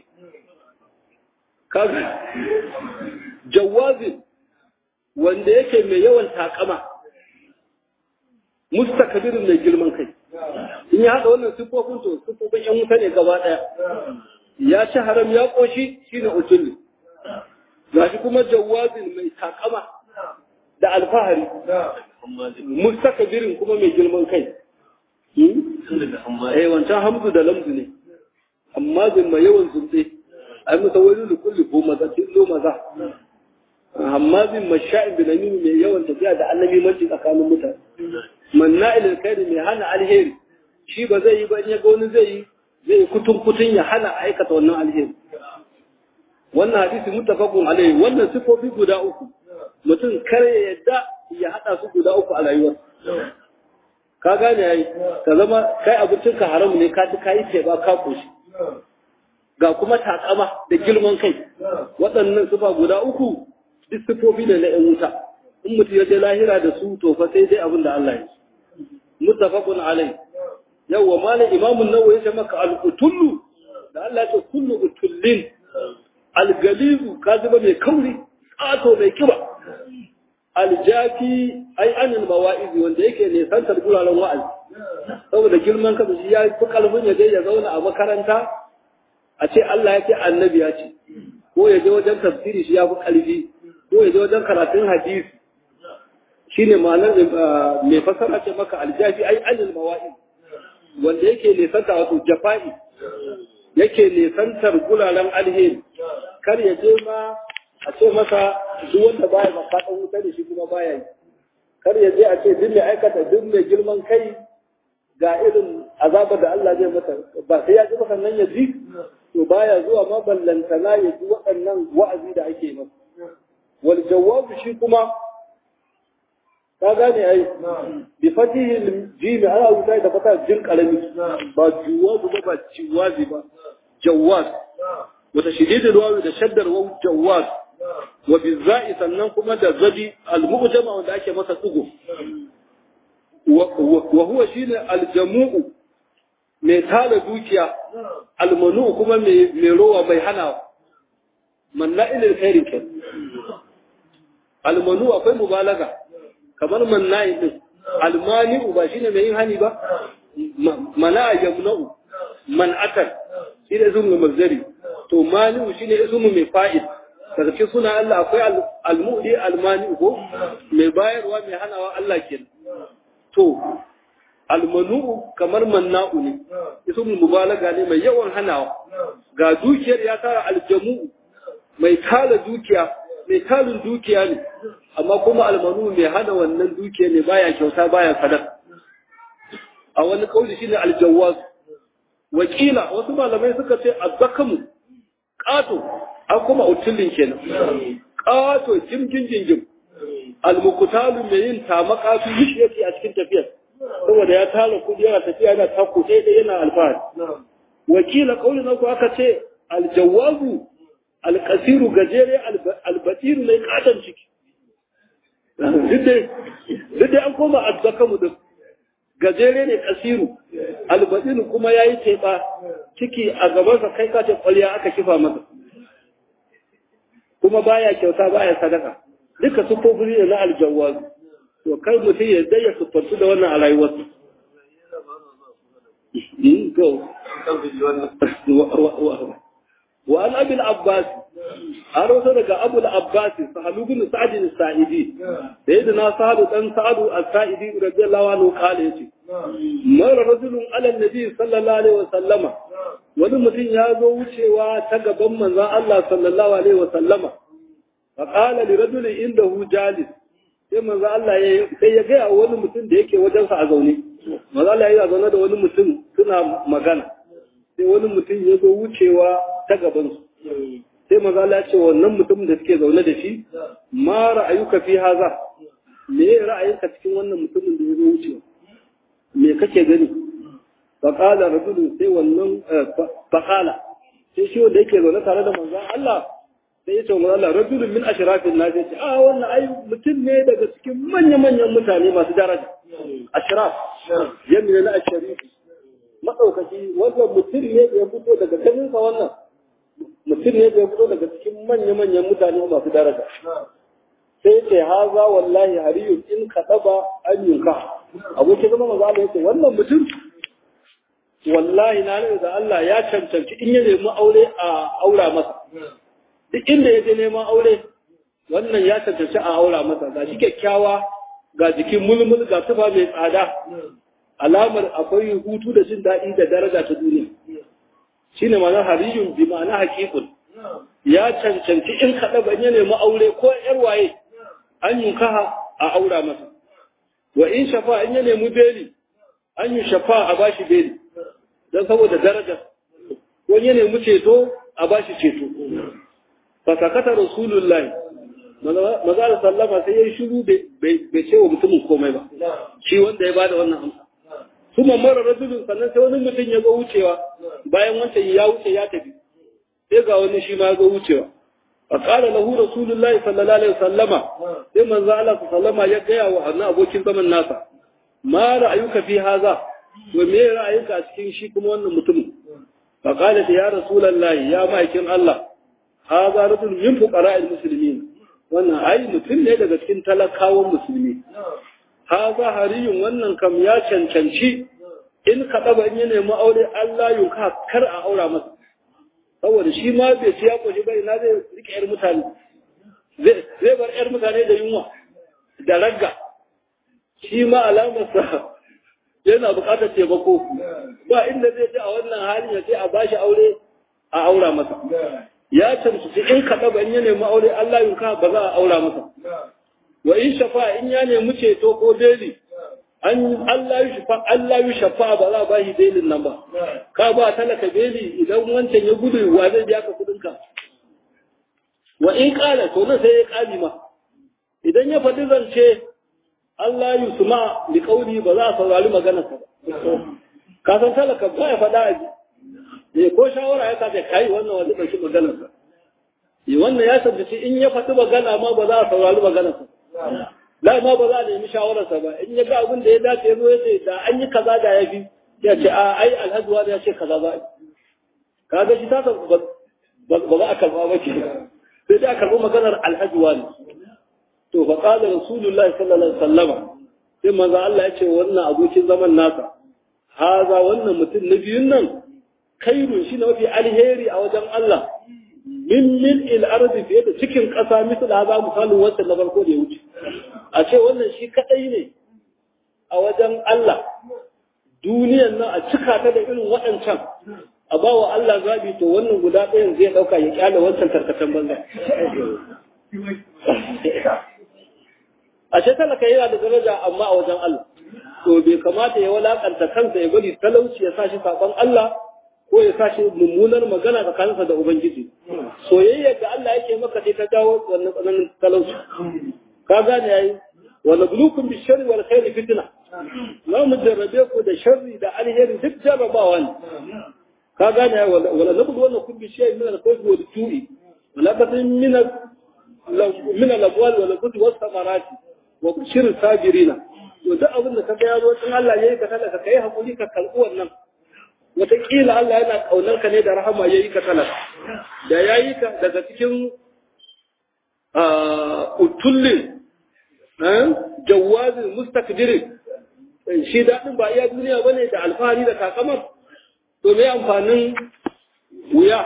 kaga jawazin wanda yake mai yawan takama mustakabirin mai girman kai in ya haɗa wannan siffofin to siffofin yan wuta ne gaba ɗaya ya ci haram ya ƙoshi shine utulli gashi kuma jawazin mai takama da alfahari mustakabirin kuma mai girman kai eh wancan hamzu da lamzu ne amma zin mai yawan zunde ai musa wani da kulli ko maza tillo maza amma zin masha'in bin aminu mai yawan tafiya da annabi manci tsakanin mutane manna'il alkhairi mai hana alheri shi ba zai yi ba in ya ga wani zai yi zai yi kutun kutun ya hana aikata wannan alheri wannan hadisi muttafaqun alaihi wannan sifofi guda uku mutum kare ya yadda ya hada su guda uku a rayuwar ka gane yayi ka zama kai abincin ka haram ne ka ci kai ce ba ka koshi ga kuma takama da girman kai waɗannan sifa guda uku duk sifofi ne na 'yan wuta in mutum ya je lahira da su to fa sai dai abin da Allah ya muttafaqun alaihi yawwa malam imamun nawawi ya ce maka al-utullu da Allah ya ce kullu utullin al-galibu kaziba mai kauri tsato mai kiba al-jafi ai anil mawa'izi wanda yake ne santar guraren wa'azi saboda girman kansa shi ya fi kalbin ya je ya zauna a makaranta a ce Allah ya ce annabi ya ce ko ya je wajen tafsiri shi ya fi kalbi ko ya je wajen karatun hadisi shine ma'anar mai fasara ce maka aljafi ai anil mawa'izi wanda yake nesanta wato jafa'i yake nesantar guraren alheri kar ya je ma a ce masa duk wanda baya maka dan wuta da shi kuma baya yi kar ya je a ce duk mai aikata duk mai girman kai ga irin azabar da Allah zai masa ba sai ya ji maka nan ya ji to baya zuwa ma ballantana ya ji waɗannan wa'azi da ake masa wal jawabu shi kuma ka gane ai bi fatihi jim ana wuta da fata jin karami ba juwazu ba ba ciwazi ba jawaz wata shididul wawi da shaddar waw jawaz wa bi za'i sannan kuma da zadi al mu'jama wanda ake masa tsugo wa huwa shine al jamu'u mai tara dukiya al manu kuma mai mai rowa mai hanawa manna'il khairin kan al manu akwai mubalaga kamar manna'i din almani'u ba shine mai yin hani ba mana yamna'u man'atan shi ne ismu mazdari to mani'u shine ismu mai fa'il daga cikin suna Allah akwai almu'li almani'u ko mai bayarwa mai hanawa Allah kenan to almanu'u kamar manna'u ne ismu mubalaga ne mai yawan hanawa ga dukiyar ya tara aljamu'u mai tara dukiya mai tarin dukiya ne amma kuma almanu mai hana wannan dukiya ne baya kyauta baya sadaka a wani kauli shine aljawaz wakila wasu malamai suka ce azzakamu qato an kuma utulin kenan qato jimjin jingim almukutalu mai yin tamaka su yi yake a cikin tafiyar saboda ya tara kudi yana tafiya yana tako sai dai yana alfahari wakila kauli na ku aka ce aljawazu alkasiru gajere albatiru mai katon ciki duk dai an koma azzakamu din gajere ne kasiru albatiru kuma ya yi teɓa ciki a gabansa kai kace kwalya aka kifa masa kuma baya kyauta baya sadaka duka sufofi ne na aljawazu to kai mutum ya dai ya siffantu da wannan a rayuwarsa وعن أبي العباس أروس لك أبو العباس سهل بن سعد السائدي سيدنا سعد بن سعد السائدي رضي الله عنه قال يتي مر رجل على النبي صلى الله عليه وسلم wani mutum ya zo wucewa ta gaban manzon Allah sallallahu alaihi wa sallama fa qala li rajulin indahu jalis sai manzon Allah ya sai ya ga wani mutum da yake wajen sa a zaune manzon Allah ya zaune da wani mutum suna magana sai wani mutum ya zo wucewa ta gabansu sai maza Allah ce wannan mutum da suke zaune da shi ma ra'ayuka fi haza me ra'ayinka cikin wannan mutumin da ya zo wucewa me kake gani faqala rajulun sai wannan faqala sai shi wanda yake zaune tare da manzon Allah sai ya ce manzon Allah rajulun min ashrafin nas yace a wannan ai mutum ne daga cikin manyan manyan mutane masu daraja ashraf jami'a na ashraf madaukaki wannan mutum ne da ya fito daga ganinsa wannan mutum ne da ya fito daga cikin manya-manyan mutane masu daraja sai ce haza wallahi hariyun in ka taba an yunka abokin zama maza Allah yace wannan mutum wallahi na ne da Allah ya cancanci in ya nemi aure a aura masa duk inda ya je neman aure wannan ya cancanci a aura masa ga shi kyakkyawa ga jikin mulmul ga tufa mai tsada alamar akwai hutu da jin daɗi da daraja ta duniya shine ma'ana hariyun bi ma'ana haqiqun ya cancanci in kaɗa ban ya nemi aure ko ‘yar waye an yi kaha a aura masa wa in shafa in ya nemi beli an yi shafa a bashi beli don saboda darajar wani ya nemi ceto a bashi ceto fasakata rasulullahi maza da sallama sai ya yi shiru bai ce wa mutumin komai ba shi wanda ya bada wannan amsa kuma mara rajulun sannan sai wani mutum ya ga wucewa bayan wancan ya wuce ya tafi sai ga wani shi ma ga wucewa fa qala lahu rasulullahi sallallahu alaihi wasallama sai manzo Allah sallama ya gaya wa annabi abokin zaman nasa ma ra'ayuka fi haza to me ra'ayinka a cikin shi kuma wannan mutumin fa qala ya rasulullahi ya ma'aikin Allah haza rajul min fuqara'il muslimin wannan ai mutum ne daga cikin talakawan musulmi haza hariyun wannan kam ya cancanci in ka ɗaba in ya nemi aure Allah yunka kar a aura masa saboda shi ma bai ci ya koshi bai na zai rike yar mutane zai bar yar mutane da yunwa da ragga shi ma alamarsa yana buƙatar taimako ba inda zai ji a wannan halin ya ce a bashi aure a aura masa ya cancanci in ka ɗaba in ya nemi aure Allah yunka ba za a aura masa wa in shafa in ya nemi ceto ko beli an Allah yi shafa Allah yi shafa ba za a ba shi belin nan ba ka ba talaka beli idan wancan ya gudu wa zai biya ka kudin ka wa in kala to nan sai ya kali ma idan ya faɗi zance Allah yi suma li kauli ba za a saurari maganar sa ba ka san talaka ba ya faɗa aji eh ko shawara ya kace kai wannan wani ɗauki maganar sa wannan ya tabbaci in ya faɗi magana ma ba za a saurari maganar sa la ma ba za a nemi shawararsa ba in ya ga abin da ya dace ya zo ya ce da an yi kaza da ya fi ya ce a ai alhaji wani ya ce kaza ba ka ga shi ta ba za a karba ba ke sai dai a karbi maganar alhaji wani to fa qala rasulullahi sallallahu alaihi wasallama sai manzo Allah ya ce wannan abokin zaman nasa haza wannan mutum na biyun nan kairun shi ne mafi alheri a wajen Allah min min il ardi fiye da cikin ƙasa misal haza misalin wancan na farko da ya wuce a ce wannan shi kadai ne a wajen Allah duniyan nan a cika ta da irin waɗancan a ba wa Allah zabi to wannan guda ɗayan zai ɗauka ya kyale wancan tarkatan banza a ce talaka yana da daraja amma a wajen Allah to bai kamata ya walakanta kansa ya bari talauci ya sa shi saɓon Allah ko ya sa shi mummunar magana tsakaninsa da Ubangiji. Soyayya ga Allah yake maka sai ta dawo wannan tsananin talauci. Ka gane yayi wala bulukun bi sharri wal khairi fitna. Za mu jarrabe ku da sharri da alheri duk jarrabawa ne. Ka gane yayi wala nabdu wannan kun bi sharri min al khawfi wal ju'i. Wala batin min min al abwal wal qut was samarati wa bashir sabirina. To duk abin da ka ga ya zo tun Allah yayi ka kada ka kai hakuri ka kalbi wannan. wataƙila Allah yana ƙaunar ka ne da rahama ya yi ka talaka da ya yi ka daga cikin utullin jawazin mustakdirin shi daɗin ba iya duniya ba ne da alfahari da takamar to mai amfanin wuya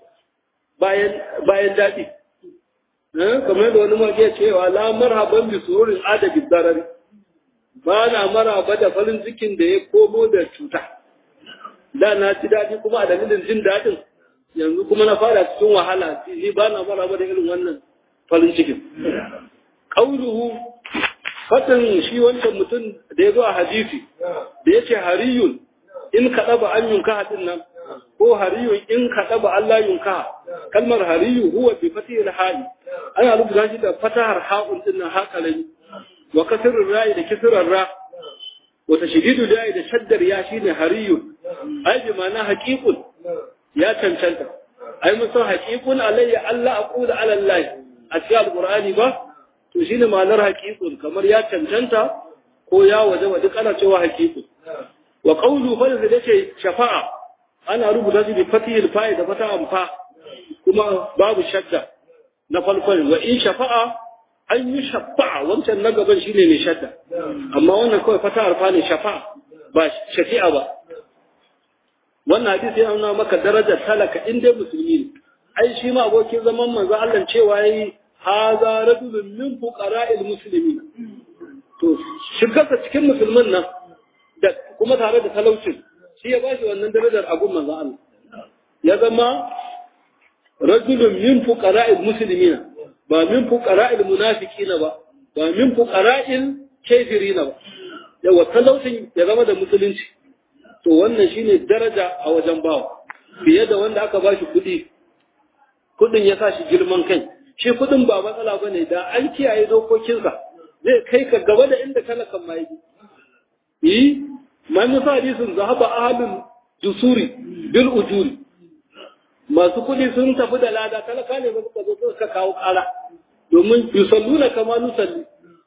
bayan daɗi kamar da wani mage cewa la marhaban bi sururin adabi zarari ba na maraba da farin cikin da ya komo da cuta da na ci daɗi kuma a dalilin jin daɗin yanzu kuma na fara cikin wahala ni ba na maraba da irin wannan farin cikin ƙauluhu fatan shi wancan mutum da ya zo a hadisi da ya ce hariyun in ka ɗaba an yunka haɗin nan ko hariyun in ka ɗaba Allah yunka kalmar hariyu huwa bi fatihil ha'i ana rubuta shi da fatahar ha'un din nan haƙalani wa kasrul ra'i da kisrar ra wa tashdidu da'i da shaddar ya shine hariyun ai bi ma'ana haqiqun ya cancanta ai mun san haqiqun alayya Allah aqulu ala Allah a cikin alqur'ani ba to shine ma'anar haqiqun kamar ya cancanta ko ya waje wa duk ana cewa haqiqun wa qawlu fa da yake shafa'a ana rubuta shi bi fatihil fa'i da fata'an fa kuma babu shadda na farkon wa in shafa'a an yi shafa'a wancan na gaban shine mai shadda amma wannan kawai fata'ar fa ne shafa'a ba shafi'a ba wannan hadisi yana nuna maka darajar talaka in dai musulmi ne ai shi ma abokin zaman manzo Allah cewa yayi haza rajulun min fuqara'il muslimin to shigarsa cikin musulmin nan da kuma tare da talaucin shi ya bashi wannan darajar abun manzo Allah ya zama rajulun min fuqara'il muslimin ba min fuqara'il munafiqina ba ba min fuqara'il kafirina ba yawa talaucin ya zama da musulunci to wannan shine daraja a wajen bawa fiye da wanda aka bashi kuɗi kuɗin ya sa shi girman kai shi kuɗin ba matsala bane da an kiyaye dokokinsa zai kai ka gaba da inda talakan ma yake yi ma min hadisin zahaba ahlul jusuri bil ujuri masu kuɗi sun tafi da lada talaka ne ba suka zo suka kawo ƙara domin yusalluna kama nusalli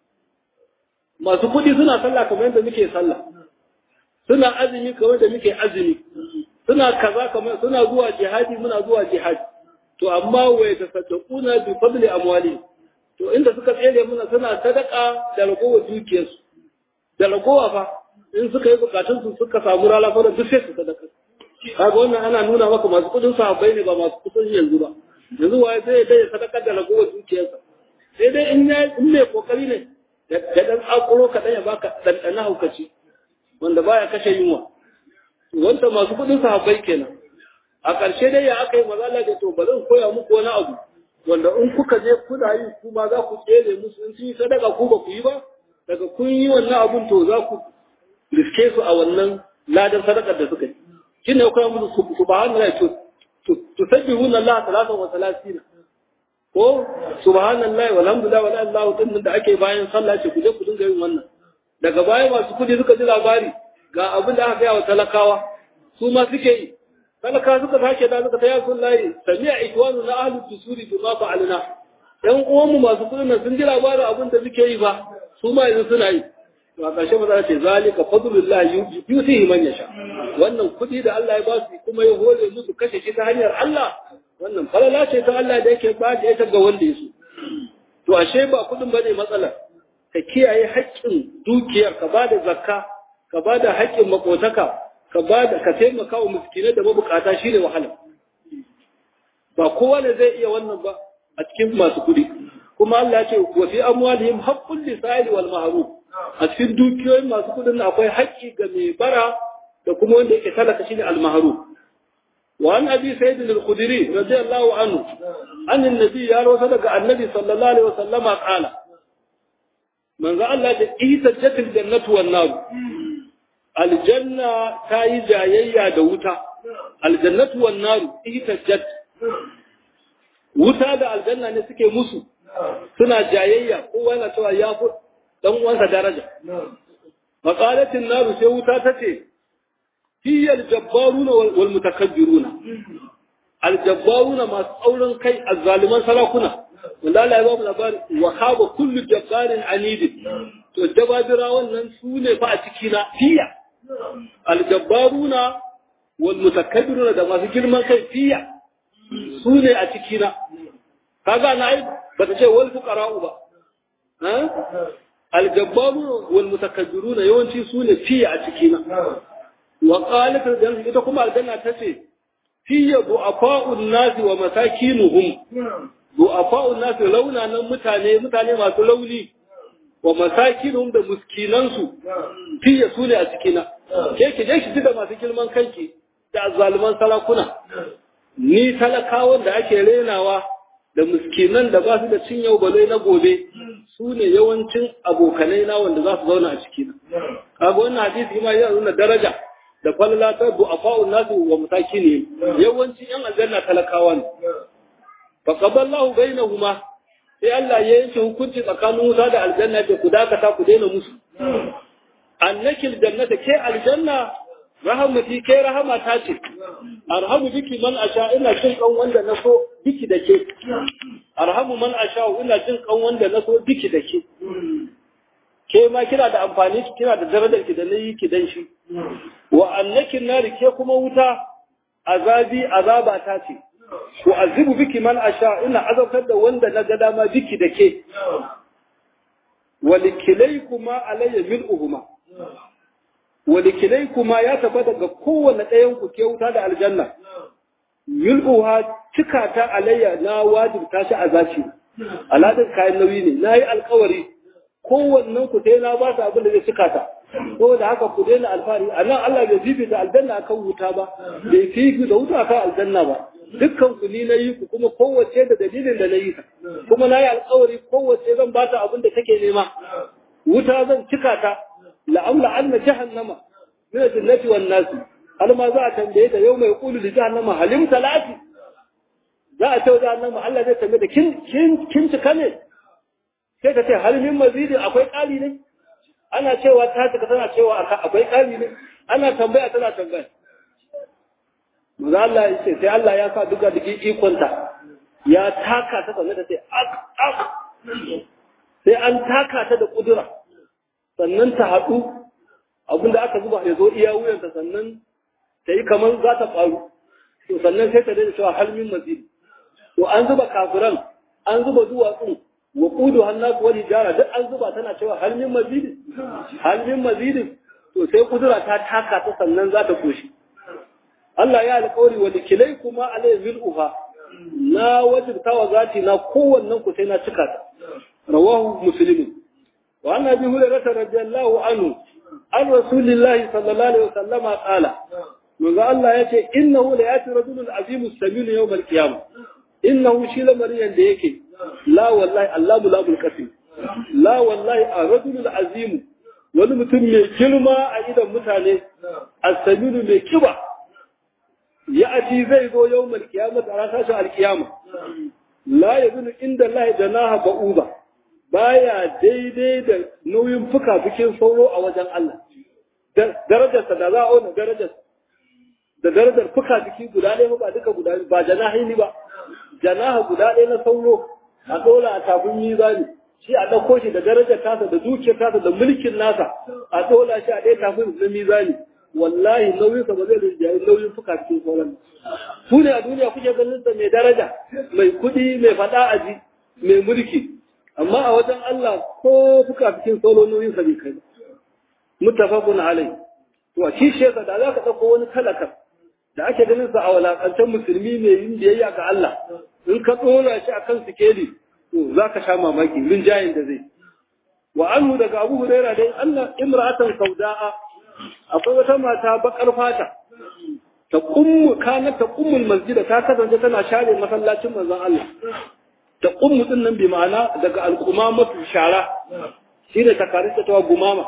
masu kuɗi suna sallah kamar yadda muke sallah suna azumi kamar da muke azumi suna kaza kamar suna zuwa jihadi muna zuwa jihadi to amma wai ta sadaquna bi fadli amwali to inda suka tsere muna suna sadaka da ragowar dukiyarsu da ragowa fa in suka yi bukatun su suka samu rala fa duk sai su sadaka kaga wannan ana nuna maka masu kudin sahabbai ne ba masu kudin yanzu ba yanzu waye sai ya dai sadaka da ragowar dukiyarsa sai dai in ya in mai kokari ne da dan akuro kaɗan ya baka ɗanɗana haukaci wanda baya kashe yunwa wanda masu kudin sahabbai kenan a ƙarshe dai ya aka yi mazala da to bari in koya muku wani abu wanda in kuka je kuna yi kuma za ku tsere musu in sun yi sadaka ku ba ku yi ba daga kun yi wannan abun to za ku riske su a wannan ladan sadakar da suka yi shi ne koya musu subhanallahi to to sabbihuna Allah talatan wa salatina ko subhanallahi walhamdulillahi wala ilaha din da ake bayan sallah ce ku je ku dinga yin wannan daga baya masu kudi suka ji labari ga abin da aka gaya wa talakawa su ma suke yi talaka suka sake da suka taya sun layi sami'a ikwanu na ahlul tusuri bi ma fa'alna yan uwanmu masu kudin nan sun ji labarin abin da suke yi ba su ma yanzu suna yi to a ƙarshe maza ce zalika fadlullah yusihi man yasha wannan kudi da Allah ya ba su kuma ya hore musu kashe shi ta hanyar Allah wannan falala ce ta Allah da yake ba da ita ga wanda ya so to ashe ba kudin bane matsalar ka kiyaye haƙƙin dukiyar ka ba da zakka ka ba da haƙƙin makotaka ka ba da ka taimaka wa miskinai da mabukata shine wahala ba kowa ne zai iya wannan ba a cikin masu kuɗi kuma Allah ya ce wa fi amwalihim haqqul lisa'il wal mahrum a cikin dukiyoyin masu kuɗin akwai haƙƙi ga mai bara da kuma wanda yake talaka shine al mahrum wa an abi sayyid al-khudri radiyallahu anhu an annabi ya rawaita daga annabi sallallahu alaihi wasallama qala manzo Allah da ihtajjatil jannatu wan nar aljanna ta yi jayayya da wuta aljannatu wan nar ihtajjat wuta da aljanna ne suke musu suna jayayya kowa yana cewa ya fi dan uwansa daraja maqalatin nar sai wuta tace hiya aljabbaruna wal mutakabbiruna aljabbaruna masu tsaurin kai azzaliman sarakuna wanda Allah ya ba mu labari wa khaba kullu jabbarin anid to jababira wannan su ne fa a ciki na fiya aljabbaruna wal mutakabbiruna da masu girman kai fiya su ne a ciki na kaga na ai ba ta ce wal fuqara'u ba ha aljabbaruna wal mutakabbiruna yawanci su ne fiya a ciki na wa qalat aljanna ita kuma aljanna tace fiya du'afa'un nasi wa masakinuhum du'afa'un nasu launanan mutane mutane masu launi wa masakinum da muskinansu fiye su ne a cikina ke ki je ki da masu girman kanki da azzaluman sarakuna ni talakawan da ake renawa da muskinan da ba su da cin yau balai na gobe su ne yawancin abokanai na wanda za su zauna a cikina kaga wannan hadisi ma yana nuna daraja da falala ta du'afa'un nasu wa masakini yawancin yan aljanna talakawa ne faqaballahu bainahuma sai Allah ya yanke hukunci tsakanin wuta da aljanna da ku dakata ku daina musu annakil jannata ke aljanna rahamati ke rahama ta ce arhamu biki man asha ina jin kan wanda na so biki da ke arhamu man asha ina jin kan wanda na so biki da ke ke ma kina da amfani kina da darajar ki da nayi ki dan shi wa annakin nari ke kuma wuta azabi azaba ta ce ko azibu biki man asha ina azabtar da wanda na ga dama biki da ke walikilaykuma alayya mil'uhuma walikilaykuma ya tabbata ga kowanne ɗayan ku ke wuta da aljanna mil'uha cika ta alayya na wajibta shi azaci aladin kayan nauyi ne na yi alkawari kowannen ku sai na ba su abin da zai cika ta saboda haka ku daina alfahari a nan Allah bai fifita aljanna akan wuta ba bai fifita wuta akan aljanna ba dukkan ku ni na yi ku kuma kowace da dalilin da na yi ta kuma na yi alkawari kowace zan ba ta abin da take nema wuta zan cika ta la'amla anna jahannama min al-jannati wan nasi har ma za a tambaye ta yau mai kulu da jahannama halim talati za a ce jahannama Allah zai tambaye ta kin kin kin cika ne sai ta ce halimin mazidi akwai kali ne ana cewa ta cika tana cewa akwai kali ne ana tambaya tana tambaya Maza Allah ya ce sai Allah ya sa duka da ikonta ya taka ta sannan ta ce ak ak sai an taka ta da kudura sannan ta haɗu abinda aka zuba ya zo iya wuyanta sannan ta yi kamar za ta faru to sannan sai ta daina cewa halmin mazidi to an zuba kafiran an zuba duwatsun wa kudu hannasu wani jara duk an zuba tana cewa halmin mazidi halmin mazidi to sai kudura ta taka ta sannan za ta koshi Allah ya alƙawari wa likilai kuma alai mil'uha na wajibta wa zati na kowannen ku sai na cika ta rawahu muslimin wa anna bi hurairah radiyallahu anhu an rasulillahi sallallahu alaihi wasallam qala manzo Allah yace innahu la yati rajulun azimu samin yawm al-qiyamah innahu shi lamariyan da yake la wallahi Allahu labul qasim la wallahi a rajulul azimu wani mutum mai girma a idan mutane as-saminu mai kiba ya ati zai zo yau mal kiyama a ranar tashin alkiyama la yazunu inda Allah janaha ba'uba baya daidai da nauyin fuka fikin sauro a wajen Allah darajarsa da za a auna darajar da darajar fuka fiki guda ɗaya ba duka guda ba janahi ba janaha guda ɗaya na sauro a ɗora a tafin mizani shi a ɗauko shi da darajar tasa da dukiyar tasa da mulkin nasa a ɗora shi a ɗaya tafin na mizani wallahi nauyinsa ba zai rinjaye nauyin fuka cikin sauran su ne a duniya kuke ganin sa mai daraja mai kuɗi mai faɗa aji mai mulki amma a wajen Allah ko fuka cikin sauran nauyin sa bai kai ba muttafaqun alai to a kishe sa da za ka ɗauko wani talaka da ake ganin sa a walakancan musulmi mai yin biyayya ga Allah in ka ɗora shi akan sikeli to za ka sha mamaki rinjayen da zai wa anhu daga abu huraira dai Allah imra'atan sauda'a akwai wata mata bakar fata ta kummu kana ta kummul masjida ta kasance tana share masallacin manzon Allah ta kummu din nan bi ma'ana daga alqumamatu shara shine ta kare ta tawa gumama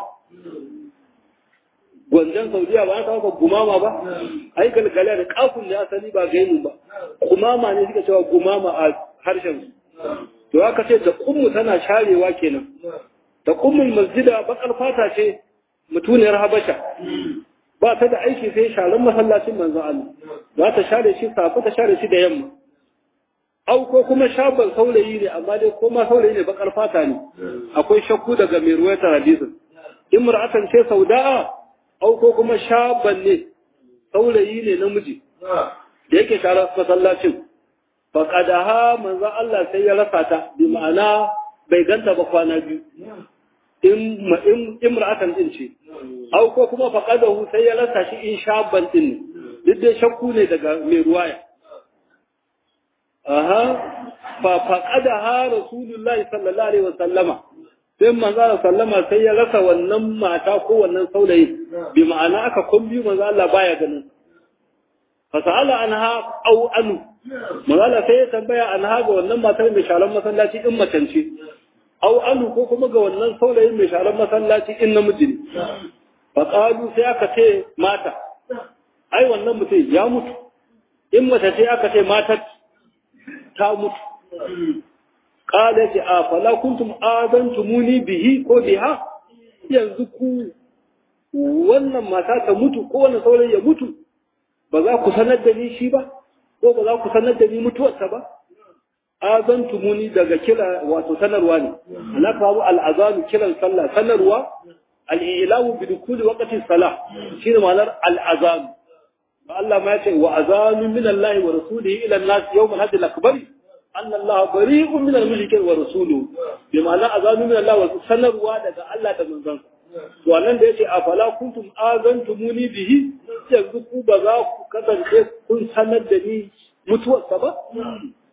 gwanjan saudiya ba ta gumama ba ai galgala da kafin ne asali ba gaimu ba gumama ne suka cewa gumama a harshen to aka ce ta kummu tana sharewa kenan ta kummul masjida bakar fata ce mutuniyar habasha ba ta da aiki sai sharan masallacin manzo Allah za ta share shi safa ta share shi da yamma au ko kuma shaban saurayi ne amma dai ko ma saurayi ne bakar fata ne akwai shakku daga mai ruwayar hadisin imra'atan ce sauda'a au ko kuma shaban ne saurayi ne namiji da yake sharar masallacin faqadaha manzo Allah sai ya rasa ta bi ma'ana bai ganta ba kwana biyu in imra'atan din ce au ko kuma faqadahu sai ya rasa shi in shaban din ne duk dai shakku ne daga mai ruwaya aha fa faqadaha rasulullahi sallallahu alaihi wasallama sai manzo sallama sai ya rasa wannan mata ko wannan saurayi bi ma'ana aka kumbi manzo Allah baya ganin fa sa'ala anha au anu manzo Allah sai ya tambaya anha ga wannan matar mai sharan masallaci in macance au anu ko kuma ga wannan saurayin mai sharan masallaci in namiji ne fa qalu sai aka ce mata ai wannan mutum ya mutu in mace ce aka ce mata ta mutu qala ce a fala kuntum adantumuni bihi ko biha yanzu ku wannan mata ta mutu ko wannan saurayi ya mutu ba za ku sanar da ni shi ba ko ba za ku sanar da ni mutuwarsa ba azantumuni daga kira wato sanarwa ne ana kawo al'azanu kiran sallah sanarwa al'ilamu bi dukuli waqti salah shine ma'anar al'azanu ba Allah ma yace wa azanu min Allah wa rasulihi ila an-nas yawm al-hajj al-akbar anna Allah bari'un min al-mushrikin wa rasuluhu bi ma'ana azanu min Allah wa sanarwa daga Allah da manzon to nan da yace afala kuntum azantumuni bihi yanzu ku ba za ku kasance kun sanar da ni mutuwarsa ba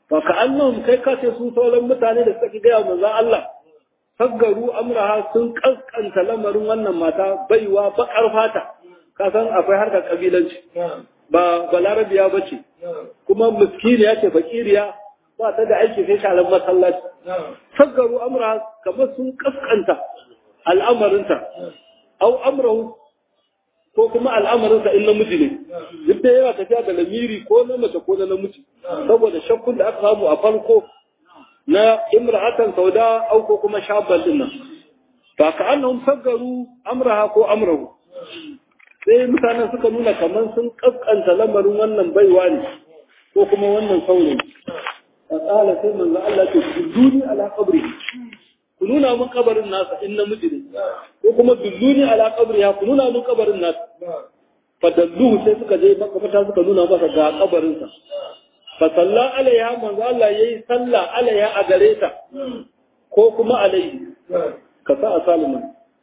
fa ka annahum kai ka ce su sauran mutane da suka gaya manzon Allah saggaru amraha sun kaskanta lamarin wannan mata baiwa bakar fata ka san akwai harkar kabilanci ba balarabiya ba ce kuma miskiniya ce fakiriya ba ta da aiki sai sharan masallaci saggaru amraha kamar sun kaskanta al'amarinta au amrahu ko kuma al'amarinsa in namiji ne duk da yana tafiya da lamiri ko na mace ko na namiji saboda shakkun da aka samu a farko na imra'atan sauda au ko kuma shabban din nan fa ka annahum saggaru amraha ko amrahu sai mutanen suka nuna kamar sun kaskanta lamarin wannan baiwa ne ko kuma wannan saurayi fa qala sai manzo Allah ce duni ala qabri ku nuna mun kabarin nasa in namiji ne ko kuma dulluni ala qabri ya ku nuna mun kabarin nasa fa dalluhu sai suka je makamata suka nuna masa ga kabarin sa fa salla alaiha manzo Allah yayi salla alaiha a gare ta ko kuma alaihi ka sa a saliman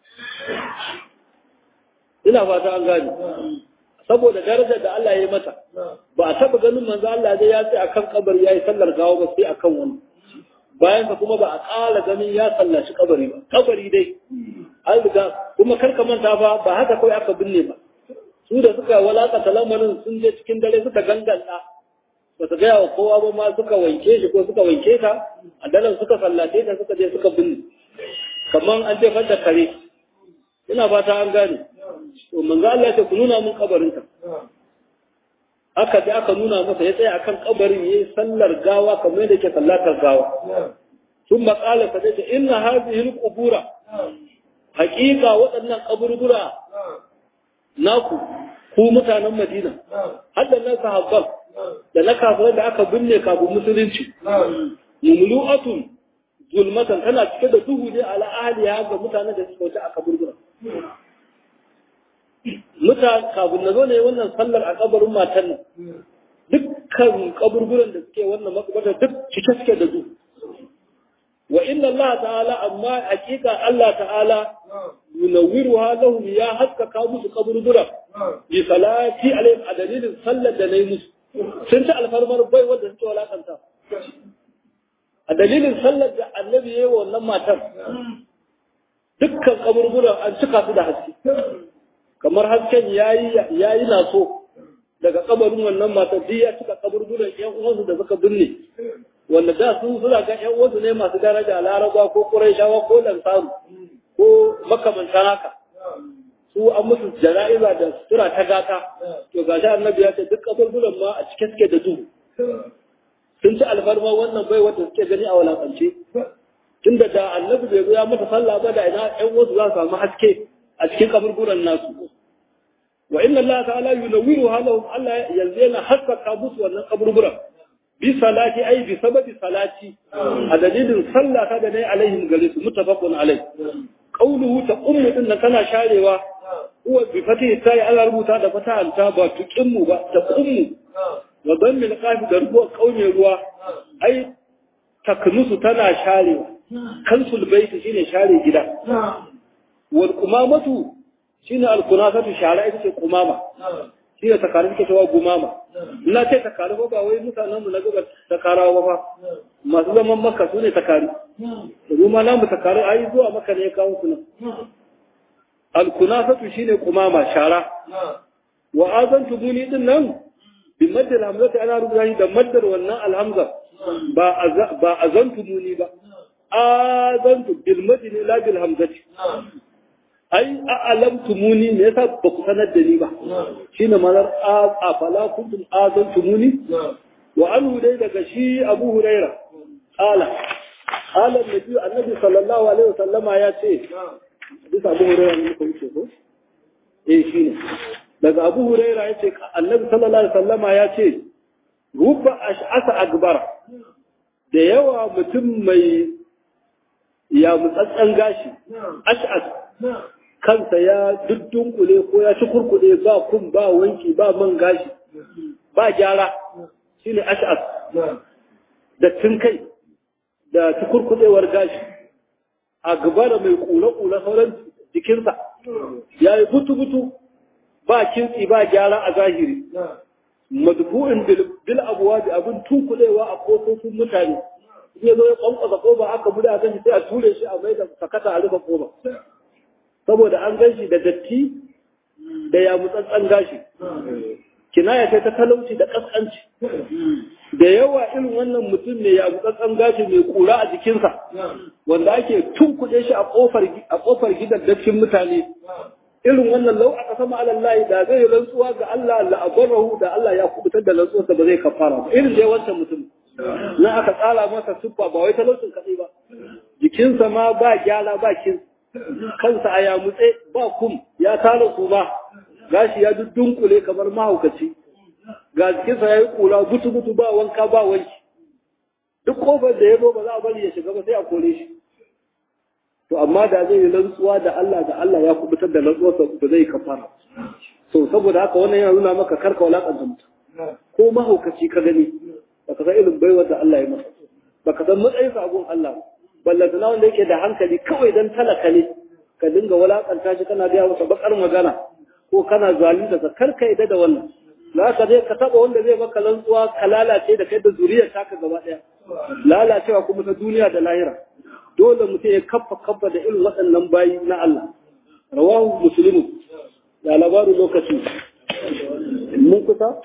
ina fata an gane saboda darajar da Allah ya yi mata ba a taba ganin manzo Allah dai ya ce akan kabari yayi sallar gawa ba sai akan wani bayan ka kuma ba a ƙala ganin ya sallaci kabari ba kabari dai an riga kuma karka manta ba ba haka kawai aka binne ba su da suka walakata lamarin sun je cikin dare suka ganganta ba su gaya wa kowa ba ma suka wanke shi ko suka wanke ta a daren suka sallace ta suka je suka binne kamar an jefar da kare ina fata an gane to manzo Allah ya ce ku nuna mun kabarinka aka ji aka nuna masa ya tsaya akan kabarin yayi sallar gawa kamar yadda ke sallatar gawa sun maƙala ta ce inna hadhihi al-qubura haƙiƙa waɗannan kaburbura naku ku mutanen Madina hadda na sahabban da na kafirai da aka binne kafin musulunci mumlu'atun zulmatan tana cike da duhu ne ala ahliya ga mutanen da suka wuce a kaburbura mutane kafin na zo ne wannan sallar a kabarin matan nan dukkan kaburburan da suke wannan makabarta duk cike suke da duhu wa inna Allah ta'ala amma hakika Allah ta'ala yunawwiruha lahum ya haskaka musu kaburbura bi salati alaihim a dalilin sallar da nayi musu sun ci alfarmar bai wanda suke walakanta a dalilin sallar da annabi yayi wa wannan matar dukkan kaburburan an cika su da haske kamar hasken yayi yayi naso daga kabarin wannan matar duk ya cika kaburburan yan uwansu da suka binne wanda da su suna ga ƴan uwansu ne masu daraja laraba ko quraishawa ko lansaru ko makamantan haka su an musu jana'iza da sutura ta gata to gashi annabi ya ce duk kaburburan ma a cike suke da duhu sun ci alfarma wannan bai wanda suke gani a walakance tunda da annabi bai zo ya mata sallah ba da ina ƴan uwansu za su samu haske a cikin kaburburan nasu wa inna Allah ta'ala yunawwiru halahum Allah yanzu yana haskaka musu wannan kaburburan bi salati ai bi sababi salati a dalilin sallah ta da nayi alaihim gare su mutafaqun alai qawluhu ta ummu din nan tana sharewa huwa bi fati sai Allah rubuta da fata ta ba tuqimmu ba ta ummu wa dammil qafi da ruwa kauye ruwa ai taknusu tana sharewa kansul baiti shine share gida wal kumamatu shine al kunasatu shara ita ce kumama shi ne takari suke cewa gumama ina ce takari ba wai mutanen mu na gaba takarawa ba masu zaman maka su ne takari da kuma namu takari ai zuwa maka ne ya kawo su nan alkunasatu shine kumama shara wa azantu duni din nan bi maddal hamzati ana rubuta shi da maddar wannan alhamza ba ba azantu duni ba azantu bil madini la bil hamzati ai a'lamtumuni me yasa ba ku sanar da ni ba shine manar a fala kuntum azantumuni wa anhu dai daga shi Abu Huraira qala qala annabi annabi sallallahu alaihi wasallama ya ce bisa Abu Huraira ne ko yake ko eh shine daga Abu Huraira ya ce annabi sallallahu alaihi wasallama ya ce rubba ash'asa akbar da yawa mutum mai ya mutsatsan gashi ash'as kansa ya duddunkule ko ya ci kurkude ba kun ba wanki ba man gashi ba gyara shine ash'as da tun kai da ci kurkudewar gashi a gaba da mai kula-kula sauran jikinsa ya yi butu-butu ba kintsi ba gyara a zahiri madfu'in bil abwabi abin tunkulewa a kofofin mutane in ya zo ya kwankwasa koba aka bude a ganshi sai a ture shi a mai da sakata a rufe koba saboda an ganshi da datti da ya mutsatsan gashi kinaya ce ta talauci da kaskanci da yawa irin wannan mutum ne ya mutsatsan gashi mai kura a jikinsa wanda ake tunkuɗe shi a kofar a kofar gidan dattin mutane irin wannan lau aka sama alallahi da zai rantsuwa ga Allah la abarahu da Allah ya kubutar da rantsuwarsa ba zai kafara ba irin dai wancan mutum na aka tsara masa siffa ba wai talaucin kaɗai ba jikinsa ma ba gyara ba kin kansa a yamutse ba kum ya tara su ba gashi ya dunkule kamar mahaukaci ga jikinsa ya yi kura butu butu ba wanka ba wanki duk kofar da ya zo ba za a bari ya shiga ba sai a kore shi to amma da zai yi rantsuwa da Allah da Allah ya kubutar da rantsuwarsa ba zai kafara to saboda haka wannan yana nuna maka karka walakanta mutum ko mahaukaci ka gani baka san irin baiwar da Allah ya masa baka san matsayin sa gun Allah ballanta na wanda yake da hankali kawai dan talaka ne ka dinga walakanta shi kana gaya masa bakar magana ko kana zalunta ka karka yadda da wannan za ka je ka taba wanda zai maka rantsuwa ka lalace da kai da zuriyar taka gaba daya lalacewa kuma ta duniya da lahira dole mutum ya kaffa kaffa da irin waɗannan bayi na Allah rawahu muslimu ya labaru lokaci mun kusa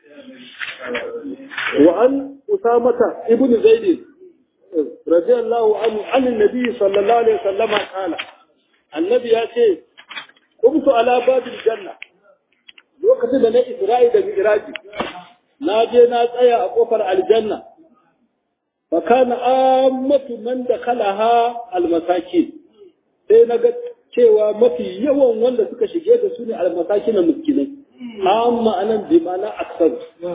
wa an usamata ibnu zaid radiyallahu anhu an annabi sallallahu alaihi wasallama kana annabi ya ce kumtu ala babil janna lokacin da na isra'i da mi'raji na je na tsaya a kofar aljanna fa kana ammatu man dakalaha almasakin sai na ga cewa mafi yawan wanda suka shige da su ne almasakin na miskinai amma anan bi ma'ana aksar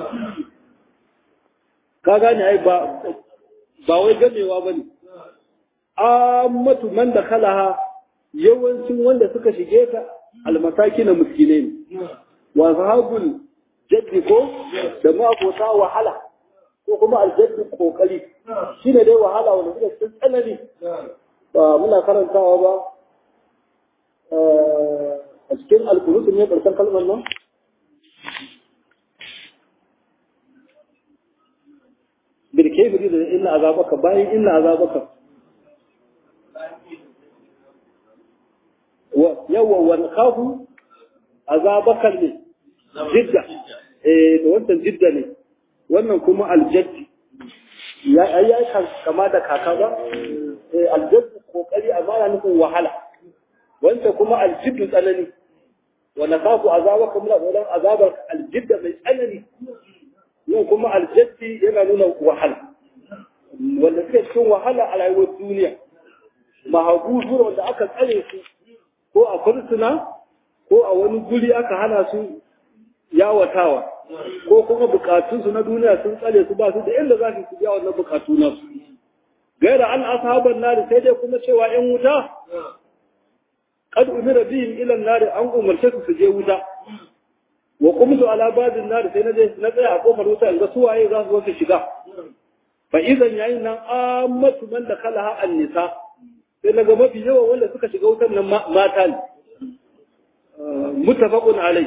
ka gane ai ba ba wai gamewa bane ammatu man dakalaha yawancin wanda suka shige ta almasaki na miskinai ne wa sahabul jaddi ko da ma'abota wahala ko kuma aljaddi kokari shine dai wahala wanda suka cikin tsanani ba muna karantawa ba a cikin alkunutu ne karshen kalmar nan birkefiri da inna azabaka bayan inna azabaka yawa wani kafu azabakar ne jidda eh da wannan jidda ne wannan kuma aljaddi ya ya kama da kaka ba eh aljaddi kokari amma yana nufin wahala wanda kuma aljiddu tsanani wa nakafu azabaka min al azabar aljidda mai tsanani yau kuma aljaddi yana nuna wahala wanda suke cikin wahala a rayuwar duniya mahabuzu wanda aka tsare su ko a fursuna ko a wani guri aka hana su yawatawa ko kuma bukatunsu na duniya sun tsale su ba su da inda za su biya wannan bukatu nasu gaira an ashaban nari sai dai kuma cewa yan wuta kad umira bihim ila nari an umarce su su je wuta wa qumtu ala babin nari sai na je na tsaya a kofar wuta in ga su waye za su wasu shiga fa idan yayin nan ammatu man da kalaha an nisa sai daga mafi yawan wanda suka shiga wutar nan mata ne mutafaqun alai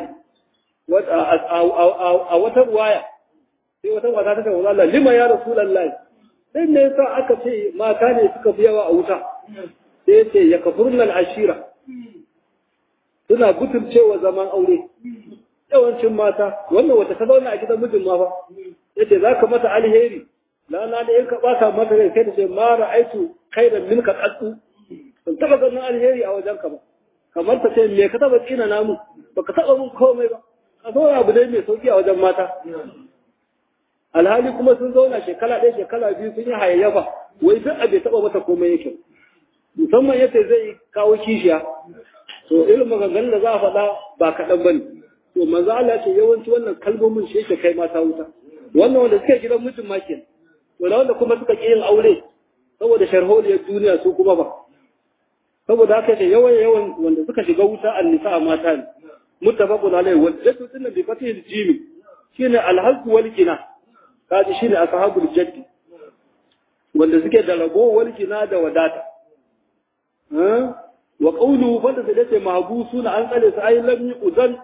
a wata ruwaya sai wata mata ta ce wa Allah lima ya rasulullahi sai ne yasa aka ce mata ne suka fi yawa a wuta sai yace ya kafurna al-ashira suna butulcewa zaman aure yawancin mata wannan wata ta zauna a gidan mijin ma fa yace zaka mata alheri lana da in ka bata mata rai sai ta ce ma ra'aitu khairan minka qattu ban taba ganin alheri a wajen ka ba kamar ta ce me ka taba tsina namu baka taba mun komai ba a zo abu dai mai sauki a wajen mata alhali kuma sun zauna shekara ɗaya shekara biyu sun yi hayayyafa wai duk abu taba mata komai yake musamman yace zai kawo kishiya to irin maganganun da za a faɗa ba kaɗan bane to manzo Allah ce yawanci wannan kalmomin shi yake kai mata wuta wannan wanda suke gidan mutum ma kenan to da wanda kuma suka ƙi yin aure saboda sharholiyar duniya su kuma ba saboda haka ce yawan yawan wanda suka shiga wuta annisa a mata ne muttafaqun alayhi wa jaddu dinnan bi fatih jimi shine alhaq wal kina kaji shine ashabul jaddi wanda suke da rago wal kina da wadata wa qawluhu fa da sai mahbusuna an tsale su ay lam yudan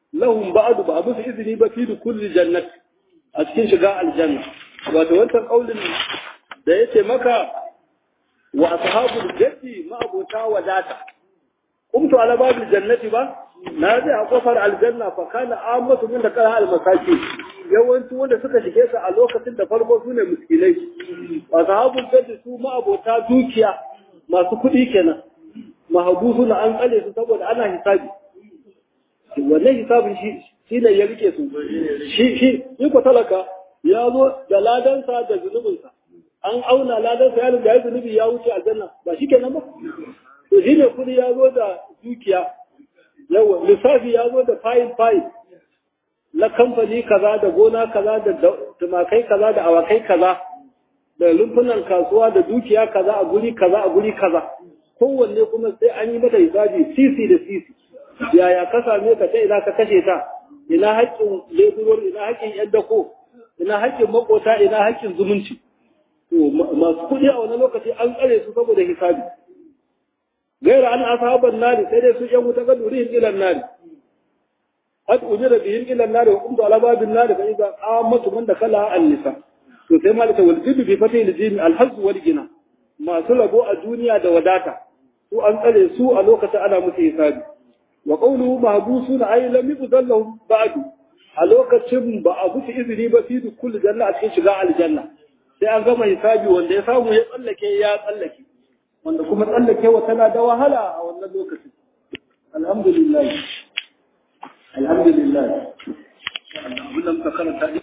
lahum ba'du ba musu izini ba fi kulli jannat a cikin shiga aljanna wato wancan kaulin da yace maka wa ashabul jannati ma abota wadata kumtu ala babil jannati ba na je a kofar aljanna fa kana amatu min da kana almasaki yawanci wanda suka shige su a lokacin da farko su ne miskinai wa ashabul jannati su ma abota dukiya masu kuɗi kenan mahabusu na an tsale su saboda ana hisabi wannan hisabin shi shi ne ya rike su shi shi yi ko talaka ya zo da ladansa da zunubinsa an auna ladansa ya riga ya zunubi ya wuce aljanna ba shi kenan ba to shi ne kudi ya zo da dukiya yawa lissafi ya zo da fayil fayil na kamfani kaza da gona kaza da tumakai kaza da awakai kaza da rumfunan kasuwa da dukiya kaza a guri kaza a guri kaza kowanne kuma sai an yi mata hisabi sisi da sisi yaya ka same ka ta ina ka kashe ta ina haƙƙin leburor ina haƙƙin yan dako ina haƙƙin makota ina haƙƙin zumunci to masu kuɗi a wani lokaci an tsare su saboda hisabi gaira an asaban nari sai dai su yan wuta ga durihin ilan nari qad ujira bihim ila nari wa qumtu ala babin nari fa idza qamatu man dakala an-nisa to sai malaka wal jiddu bi fatih al-jim al-hazz wal gina masu rabo a duniya da wadata su an tsare su a lokacin ana musu hisabi wa qawluhu mahbusuna ay lam yudallahu ba'du a lokacin ba a musu izini ba fi kulli janna a cikin shiga aljanna sai an gama hisabi wanda ya samu ya tsallake ya tsallake wanda kuma tsallakewa tana da wahala a wannan lokacin alhamdulillah alhamdulillah abin da muka karanta